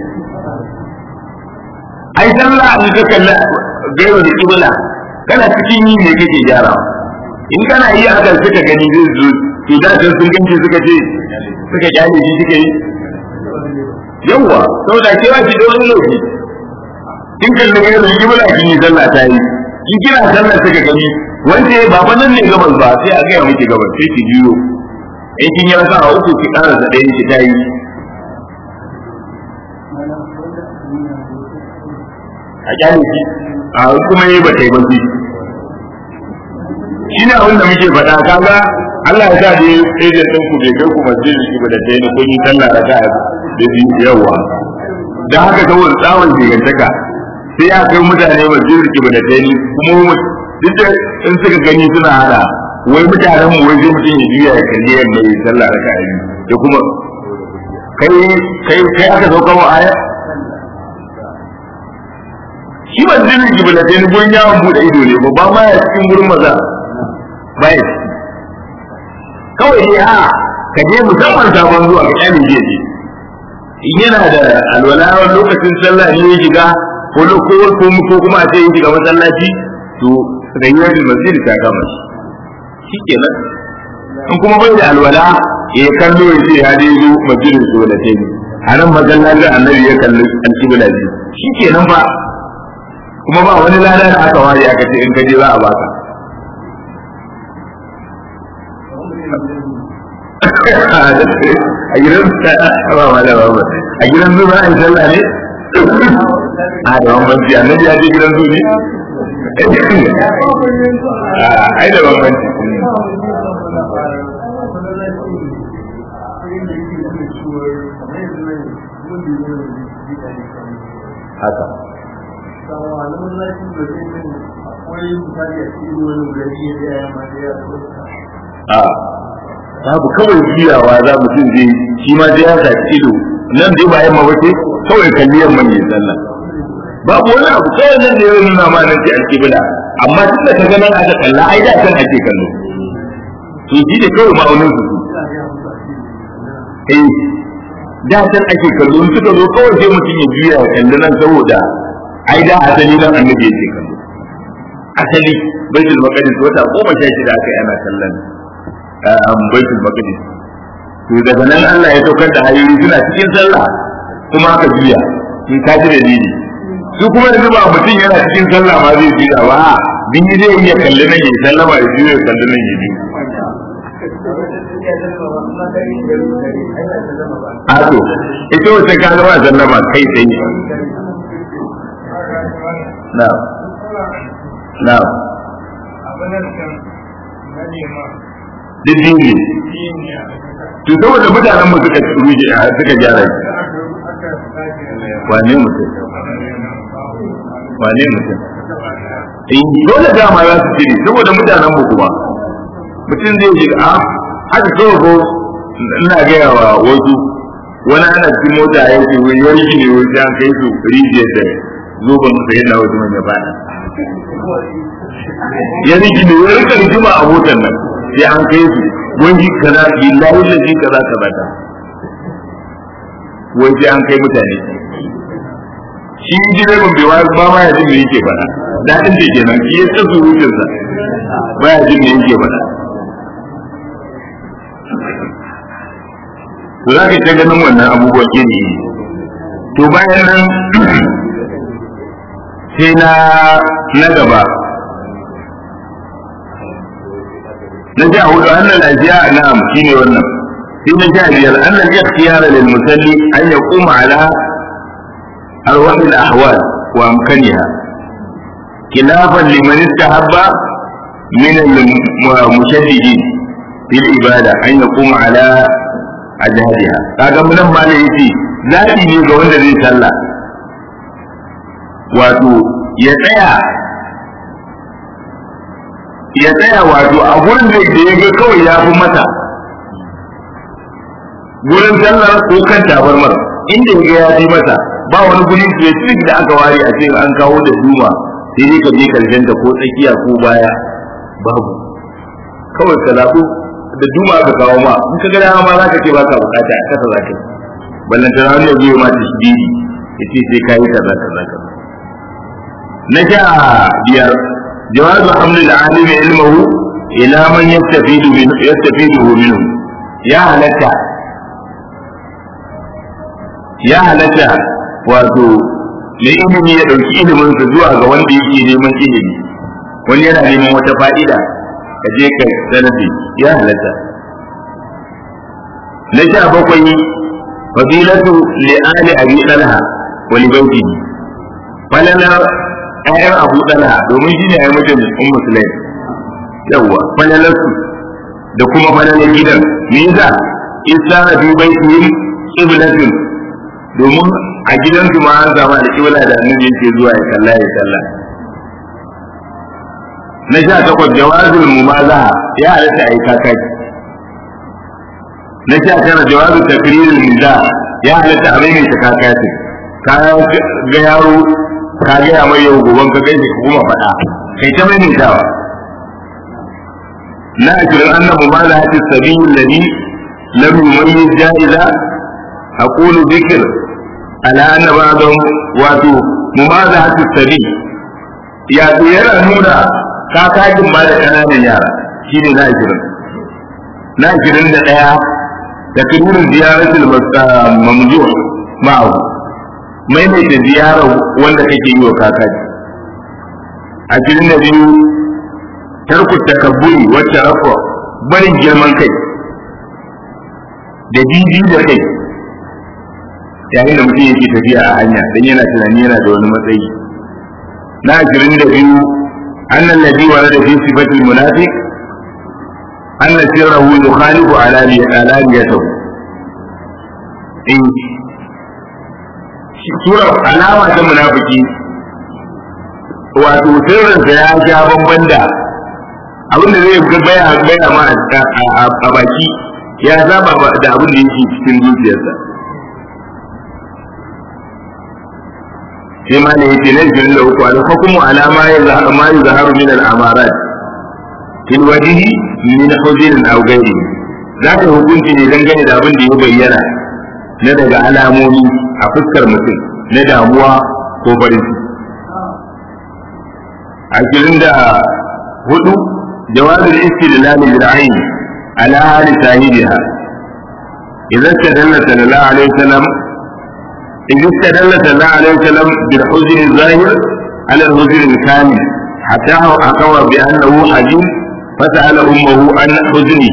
ai sallah in ka kalla gaiwa da kibla kana cikin yi ne kake gyara in kana yi a kan suka gani zai zo to da kan sun ganci suka ce suka kyale shi suka yi yawwa saboda kewa ki da wani lokaci in kalli gaiwa da kibla kin yi sallah ta yi in kina sallah suka gani wanda ba fa nan ne gabas ba sai a gaya miki gabas sai ki biyo in kin yi rasa a uku ki ƙara da ɗayan ki ta yi a kyale shi a kuma yi ba ta yi ba shi shi ne abin da muke faɗa kaga Allah ya sa da ejen ɗin ku bai kai ku masjid shi ba da ta yi na kun yi sallah da ta da biyu yawa da haka saboda tsawon jigantaka sai ya kai mutane masjid shi ba da ta yi kuma duk da in suka gani suna hada wai mutanen mu wai zai mutum ya juya ya kalli yamma ya sallah da kai da kuma kai kai kai aka sauka wa aya shi ban zai ji bala sai gun yawon bude ido ne ba ba ma ya cikin gurin maza ba ya ciki kawai ne a ka je musamman sabon zuwa ka kyale je je in yana da alwala lokacin sallah ne ya shiga ko ko ko kuma a ce ya shiga masallaci to rayuwar masjid ta kama shi shi kenan in kuma bai da alwala ya kallo ya ce ya dai zo masjidin su da tayi a nan masallacin annabi ya kalli alƙibla ji shi kenan fa kuma ba wani lada da aka ware aka ce in ka je za a baka a gidan ba ma da ba a gidan zuwa a yi sallah ne a da bambanci annabi ya je gidan zuwa ne ai da bambanci haka a babu kawai juyawa za mutum zai shi ma zai haka ido nan dai ba yamma ba ce kawai kalli yamma ne sallah babu wani abu kawai nan da ya nuna ma nan ce alƙibla amma tun da ka ganin aka kalla ai da kan ake kallo to shi ne kawai ma'aunin su eh da can ake kallo in suka zo kawai sai mutum ya juya ya kalli nan saboda ai da asali nan annabi yake kallo asali baitul maqdis wata goma sha shida aka yi ana kallon baitul maqdis to daga nan Allah ya saukar da hayoyi suna cikin sallah kuma aka juya in ka ji dalili su kuma yanzu ba mutum yana cikin sallah ma zai juya ba din zai iya kalli nan ya sallama ya juya kalli nan ya juya a to ita wata ka zama sallama kai sai na na duk dingi to saboda mutanen mu suka ruje suka gyara wane mutum wane mutum in dole dama za su cire saboda mutanen mu kuma mutum zai ji a haka kawai ko ina gaya wa wasu wani ana cikin mota ya ce wai yarki ne wai an kai su rijiyar da zoban sa yana wasu manya baya ya riki ne wai rika rigima a motar nan sai an kai su wani kaza billahi lazi kaza kaza ta wai sai an kai mutane shi direban bai ba ma ya jin me yake faɗa daɗin da kenan shi ya tsasu wucinsa ba ya jin me yake faɗa to za ka ta ganin wannan abubuwan iri to bayan nan sai na na gaba na sha hudu annal ashiya na'am shine wannan sai na sha biyar annal ikhtiyara lil musalli an yaquma ala arwah al ahwal wa amkaniha khilafan liman istahabba min al mushaddidin fil ibada an yaquma ala ajhadiha kaga mun nan ma ne yace zabi ne ga wanda zai sallah wato ya tsaya ya tsaya wato a gurin da ya ga kawai ya fi mata gurin sallar ko kan tabarmar inda ya ga ya fi mata ba wani guri specific da aka ware a ce an kawo da duma sai dai ka je karshen ta ko tsakiya ko baya babu kawai ka zaɓu da duma aka kawo ma in ka ga dama ma za ka ce ba ka bukata a kasa za ka ballanta na wani ya ma ta shi ya ce sai ka yi kaza kaza kaza na sha biyar جواز حمل العالم علمه إلى من يستفيد منه يستفيده منه يا هلكا يا هلكا wato mai ilimi ya ɗauki iliminsa zuwa ga wanda yake neman ilimi wani yana neman wata fa'ida ka je ka sanafi ya halatta na sha bakwai fadilatu li'ali abi dalha wa li bautihi falala ƴaƴan abu dalha domin shi ne ya mutum un musulai yawwa falalarsu da kuma falalar gidan me yasa isa na fi baitihim qiblatun domin a gidansu ma an zama da kibla da annabi yake zuwa ya kalla ya kalla na sha takwas jawazul mumazaha ya halatta ai kakaki na sha tara jawazul takrirul niza ya halatta a maimaita kakaki ka ga yaro ka gaya mai yau goban ka gaishe ka kuma faɗa kai ta mai nitawa na ashirin annabu ma da hadis sabiyin ladhi lam yumayyiz ja'iza aqulu dhikr ala anna ba'dhum wato mumaza hadis sabi ya to yana nuna kakajin ma da kananan yara shine na ashirin na ashirin da ɗaya da kirurin ziyaratul mamzuh ma'ahu maimaita ziyarar wanda kake yi wa kakaji a cikin da biyu tarku takabburi wacce rafa barin girman kai da jiji da kai yayin da mutum yake tafiya a hanya don yana tunani yana da wani matsayi na ashirin da biyu annan ladhi wa da fi sifatil munafiq anna sirrahu yukhalifu alaniyatahu in sura alama ta munafiki wato sirrinsa ya sha bamban da abin da zai ga baya baya ma a baki ya saba da abin da yake cikin zuciyarsa sai ma ne yake nan jirin da uku al hukmu ala ma yazharu ma yazharu min al amarat fil wajhi min huzn aw ghairi zaka hukunci ne dangane da abin da ya bayyana na daga alamomi a fuskar mutum na damuwa ko farin ciki ashirin da hudu jawabin istidlal bil ayn ala hali sahibiha idan tadalla sallallahu alaihi wasallam idan tadalla sallallahu alaihi wasallam bil huzn zahir ala al huzn al kamil hatta akawa bi annahu hadith fasala ummuhu an huzni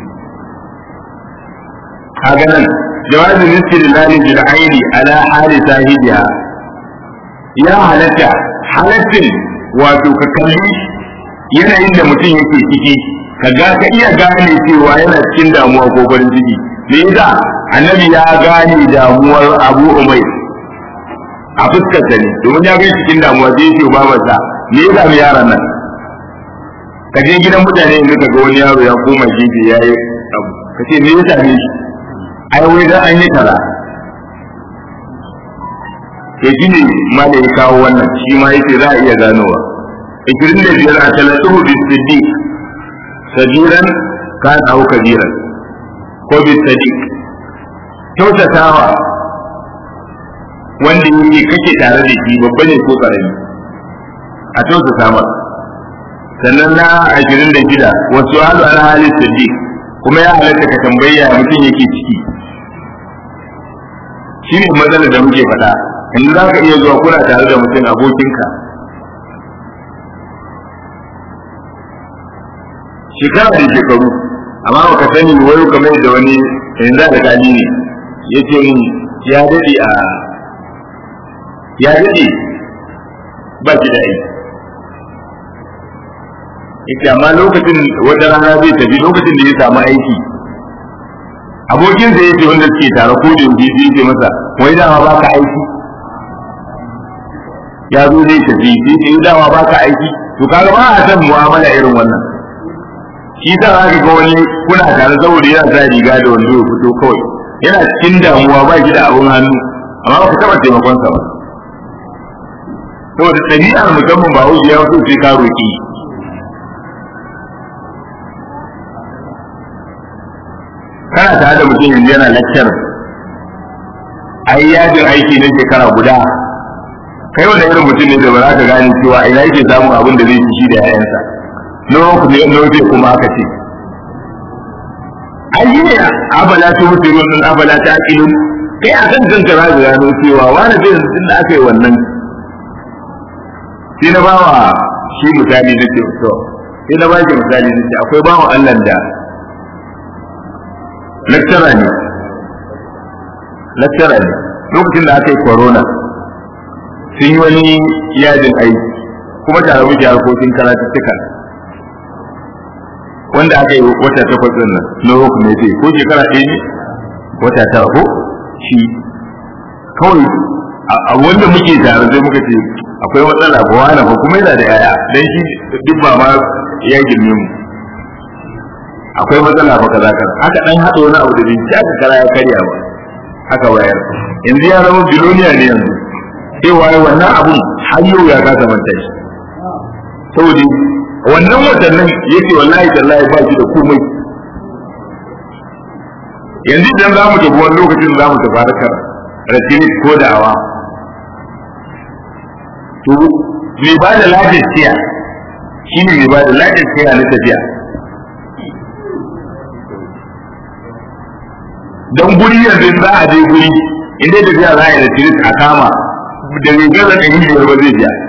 kaga nan jawabin istidlal bil ayn ala hali sahibiha ya halatta halattin wato ka kalli yanayin da mutum yake ciki ka ga ka iya gane cewa yana cikin damuwa ko farin ciki me yasa annabi ya gane damuwar abu umai a fuskar sa ne domin ya gani cikin damuwa sai yake ba masa me yasa mu yaran nan ka je gidan mutane yanzu ka ga wani yaro ya koma gefe ya yi abu ka ce me yasa ne shi ai wai dan an yi kaza to shi ne ma da ya kawo wannan shi ma yake za a iya ganowa ikirin da biyar a talatuhu bi siddiq sajiran kan au kabiran ko bi sadiq kyautatawa wanda yake kake tare da shi babba ne ko karami a kyautata masa sannan na ashirin da shida wasu halu ala halin siddiq kuma ya halatta ka tambaya mutum yake ciki shi ne matsalar da muke faɗa in za ka iya zuwa kuna tare da mutum abokinka shekara da shekaru amma baka sani wayo kamar da wani yanzu da kali ne ya ce min ya daɗe a ya daɗe ba shi da aiki ita amma lokacin wata rana zai tafi lokacin da ya samu aiki abokin sa yace wanda suke tare ko da yanzu sai yace masa wai dama ba ka aiki ya zo zai tafi sai ce dama ba ka aiki to kaga ba a san mu'amala irin wannan shi sa za ka ga wani kuna tare saboda yana sa riga da wando ya fito kawai yana cikin damuwa ba shi da abun hannu amma ba ka taɓa taimakon sa ba saboda ɗabi'ar musamman ba wuce ya so sai ka roƙi kana tare da mutum yanzu yana lecture ai yajin aiki na shekara guda kai wanda irin mutum ne da ba za ka gane cewa ina yake samun abin da zai ci shi da yayansa nawa ku ne nawa zai kuma aka ce ai ne abala ta mutu ruwan abala ta akilun kai a kan kanka za ka gano cewa wani zai yanzu da aka yi wannan sai na bawa shi misali na ce to sai na ba shi misali na ce akwai bawa Allah da lecturer ne lecturer ne lokacin da aka yi corona sun yi wani yajin aiki kuma tare muke harkokin karatuttuka wanda aka yi wata takwas din nan na roku ne ce ko shekara ɗaya ne wata tara ko shi kawai a wanda muke tare sai muka ce akwai matsala ba wani ba kuma yana da yaya dan shi duk ba ma ya girme mu akwai matsala ba kaza kaza haka dan hada wani abu da bin ta kara ya karya ba haka bayar yanzu ya zama biloniya ne yanzu sai waye wannan abun har yau ya kasa manta shi saboda wannan watannin yake wallahi tallahi ba shi da komai yanzu idan za mu tafi wani lokacin za mu tafi harkar rasimis ko da'awa to mai ba da lafiyar siya shi ne mai ba da lafiyar siya na tafiya don guri yanzu za a je guri inda tafiya za a yi da tiris a kama da mai gaza ɗari biyar ba zai biya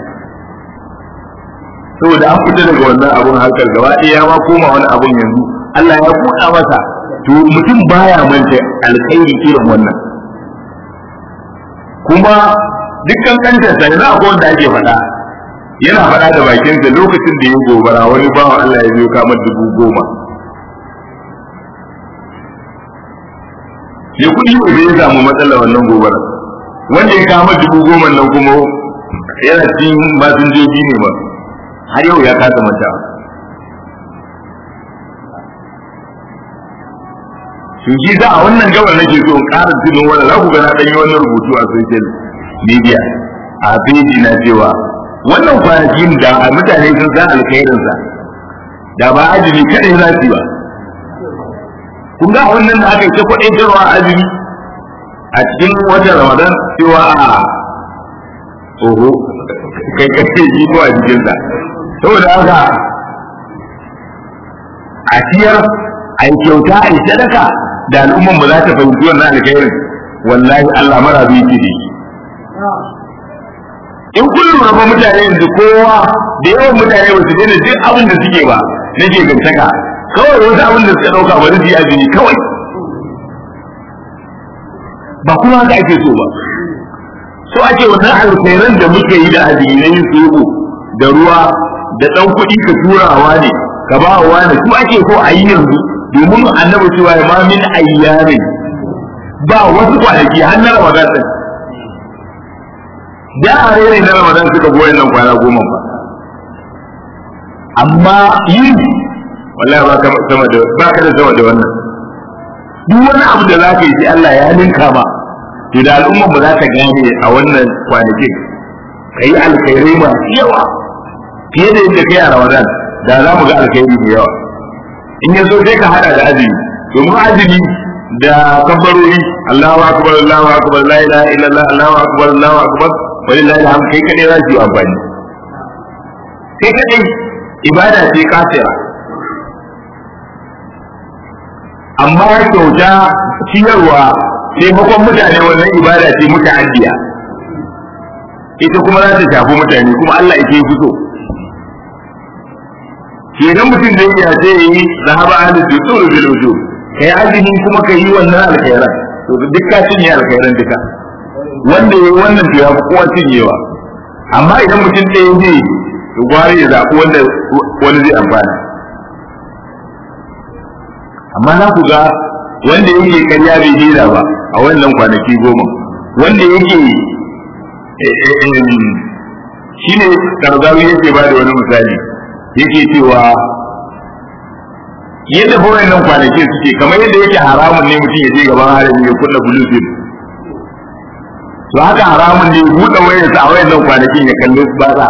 saboda an fita daga wannan abun harkar gaba ɗaya ya ma koma wani abun yanzu Allah ya buɗa masa to mutum baya manta alkhairi irin wannan kuma dukkan kantar sa yanzu akwai wanda ake faɗa yana faɗa da bakinsa lokacin da ya gobara wani bawan Allah ya zo kama dubu goma ya kuɗi ne ya samu matsala wannan gobara wanda ya kama dubu goma nan kuma yana cikin masinjoji ne ba har yau ya kasa mata to shi za a wannan gabar nake so in ƙara tunin wannan za ku ga na ɗanyi wannan rubutu a social media a feji na cewa wannan kwanakin da mutane sun san alkhairinsa da ba ajini kaɗai za su ba kun ga wannan da aka yi ta kwaɗin cewa azumi a cikin watan ramadan cewa a oho kai kai yi ko a jikinsa saboda haka a ciyar a yi kyauta a yi sadaka da al'umman ba za ta fahimci wannan alkhairin wallahi Allah mara bi ki da in kun lura ba mutane yanzu kowa da yawan mutane ba su daina duk abin da suke ba na ke gantaka kawai wasu abin da suka dauka bari su yi azumi kawai ba kuma haka ake so ba so ake wannan alkhairan da muke yi da azumi na yin sulhu da ruwa da dan kuɗi ka turawa ne ka ba wa ne su ake so a yi yanzu domin annabi cewa ma min ayyamin ba wasu kwanaki har na ramadan din da a rere na ramadan suka goyi nan kwana goma ba amma yin wallahi ba ka sama da ba ka da sama da wannan duk wani abu da za ka yi sai Allah ya ninka ma to da al'umma ba za ta gane a wannan kwanakin ka yi alkhairai masu yawa fiye da yadda kai a ramadan da za mu ga alkhairi da yawa in ya so sai ka hada da azumi domin azumi da kabbarori Allahu akbar Allahu akbar la ilaha illallah Allahu akbar Allahu akbar walillahi alhamd kai kadai za su yi amfani kai kadai ibada ce kafira amma kyauta ciyarwa taimakon mutane wannan ibada ce muta'addiya ita kuma za ta shafi mutane kuma Allah yake fito idan mutum zai iya sai ya yi zahaba ahli dusur bil wujub kai azumi kuma kai yi wannan alkhairan to duk ka cinye alkhairan duka wanda yayi wannan to ya fi kowa cinyewa amma idan mutum ɗaya zai to gwari ya zaɓi wanda wani zai amfana amma na ku ga wanda yake karya bai dina ba a wannan kwanaki goma wanda yake shi ne karzawi yake ba da wani misali yake cewa yadda fa wannan kwanaki suke kamar yadda yake haramun ne mutum ya je gaban harami ya kunna bluetooth to haka haramun ne buɗe wayarsa a wayannan kwanakin ya kalli bara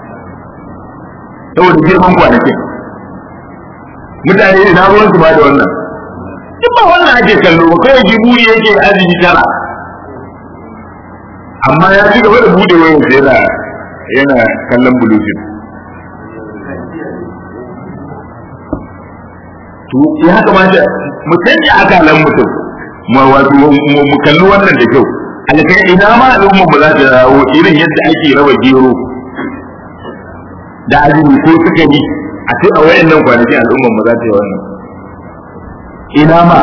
saboda girman kwanakin mutane ina ruwan su ba da wannan duk ba wannan ake kallo ba kai jiburi yake azumi tara amma ya ci gaba da bude wayan sa yana yana kallon bluetooth to ya kamata mu canja akalan mutum mu wato mu kalli wannan da kyau alkai ina ma al'umma ba za ta dawo irin yadda ake raba gero da azumi ko sukari a ce a wayannan kwanaki al'umma ba za ta yi wannan ina ma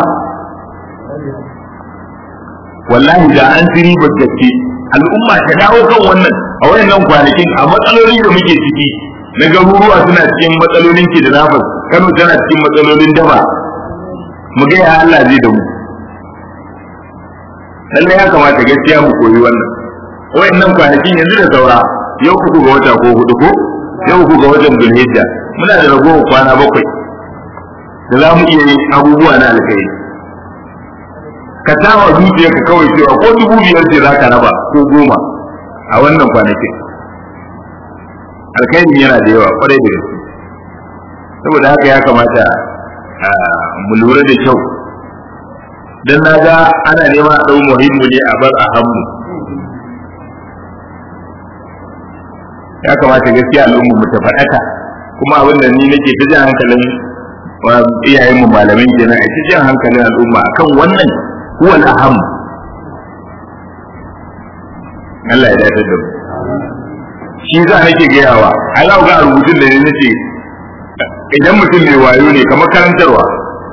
wallahi da an tiri gaske al'umma ta dawo kan wannan a wayannan kwanakin a matsalolin da muke ciki na garuruwa suna cikin matsalolin ke da nafas kano tana cikin matsalolin daba mu ga ya Allah zai da mu lallai ya kamata gaskiya mu koyi wannan wayannan kwanakin yanzu da saura yau uku ga wata ko hudu ko yau uku ga watan zulhijja muna da ragowar kwana bakwai da za mu iya yin abubuwa na alkhairi ka tawa zuciyarka kawai cewa ko dubu biyar ce za ka raba ko goma a wannan kwanakin alkhairin yana da yawa kwarai da gaske saboda haka ya kamata mu lura da kyau dan na ga ana nema a ɗau muhimmu ne a bar a hannu ya kamata gaskiya al'umma mu ta faɗaka kuma abin da ni nake ta jan hankalin iyayen mu malamin kenan a ta jan hankalin al'umma akan wannan huwa aham Allah ya dace da mu shi za nake gayawa Allah ga rubutun da ne nace idan mutum mai wayo ne kamar karantarwa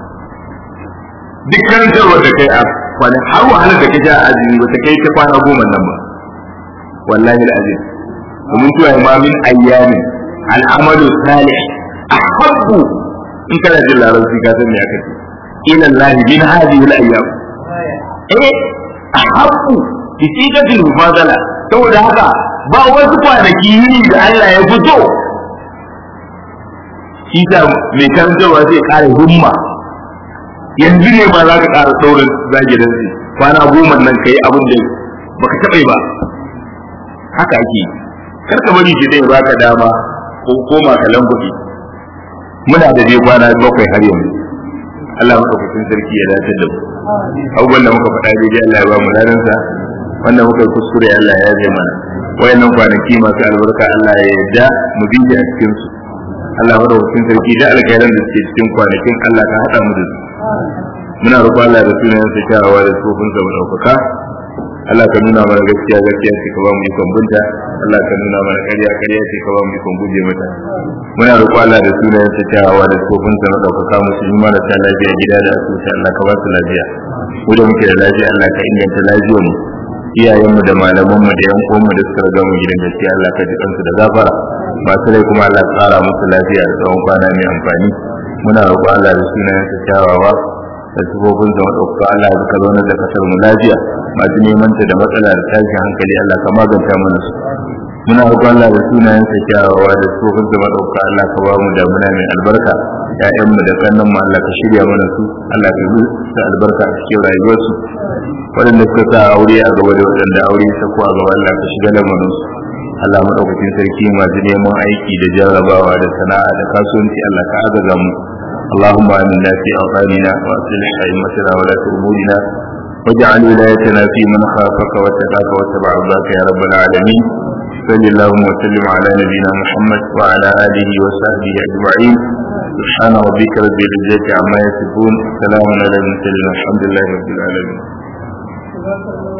duk karantarwa da kai a kwana har wahalar da kai a azumi ba ta kai ta kwana goma nan ba wallahi alazim domin cewa ma min ayyami al'amalu salih ahabbu in kana jin larabci ka san me aka ce ila Allah min hadhihi al-ayyam eh ahabbu bi sigatil mufadala saboda haka ba wasu kwanaki yini da Allah ya fito shi ta mai karantarwa zai kare himma yanzu ne ba za ka ƙara saurin zage da zai kwana goma nan ka yi abin da baka taɓa ba haka ake yi kar ka bari shi zai baka dama ko koma ka lambuɗe muna da dai kwana bakwai har yanzu Allah maɗaukakin sarki ya dace da mu abubuwan da muka faɗa daidai Allah ya ba mu ladansa wanda muka yi kuskure Allah ya yaje mana wayannan kwanaki masu albarka Allah ya yarda mu bi a cikin su Allah maɗaukakin sarki da alkhairan da suke cikin kwanakin Allah ka haɗa mu da su muna roƙon Allah da sunayen sa kyawawa da tsofin sa madaukaka Allah ka nuna mana gaskiya gaskiya ce ka ba mu ikon bunta Allah ka nuna mana ƙarya ƙarya ce ka ba mu ikon guje mata muna roƙon Allah da sunayen sa kyawawa da tsofin sa madaukaka musulmi mara ta lafiya gida da asibiti Allah ka ba su lafiya mu da muke da lafiya Allah ka inganta lafiyar mu iyayenmu da malamanmu da yan uwanmu da suka riga mu gidan gaskiya Allah ka ji kansu da gafara masu rai kuma Allah ka tsara musu lafiya da tsawon kwana mai amfani muna roƙo Allah da sunayen sa kyawawa da sifofin sa maɗaukaka Allah ya ka zaunar da kasar mu lafiya masu neman ta da matsala da tashin hankali Allah ka maganta mana su muna roƙo Allah da sunayen sa kyawawa da sifofin sa maɗaukaka Allah ka ba mu damuna mai albarka ƴaƴanmu da kannan mu Allah ka shirya mana su Allah ka yi su albarka a cikin rayuwarsu waɗanda suka sa aure a gaba da waɗanda aure ya sako a gaba Allah ka shiga lamarin su Allah madaukakin sarki masu neman aiki da jarrabawa da sana'a da kasuwanci Allah ka agaza mu اللهم آمنا في أوطاننا وأصلح أئمتنا ولاة أمورنا واجعل ولايتنا في من خافك واتقاك واتبع رضاك يا رب العالمين صل اللهم وسلم على نبينا محمد وعلى آله وصحبه أجمعين سبحان ربك رب العزة عما يصفون سلام على المرسلين الحمد لله رب العالمين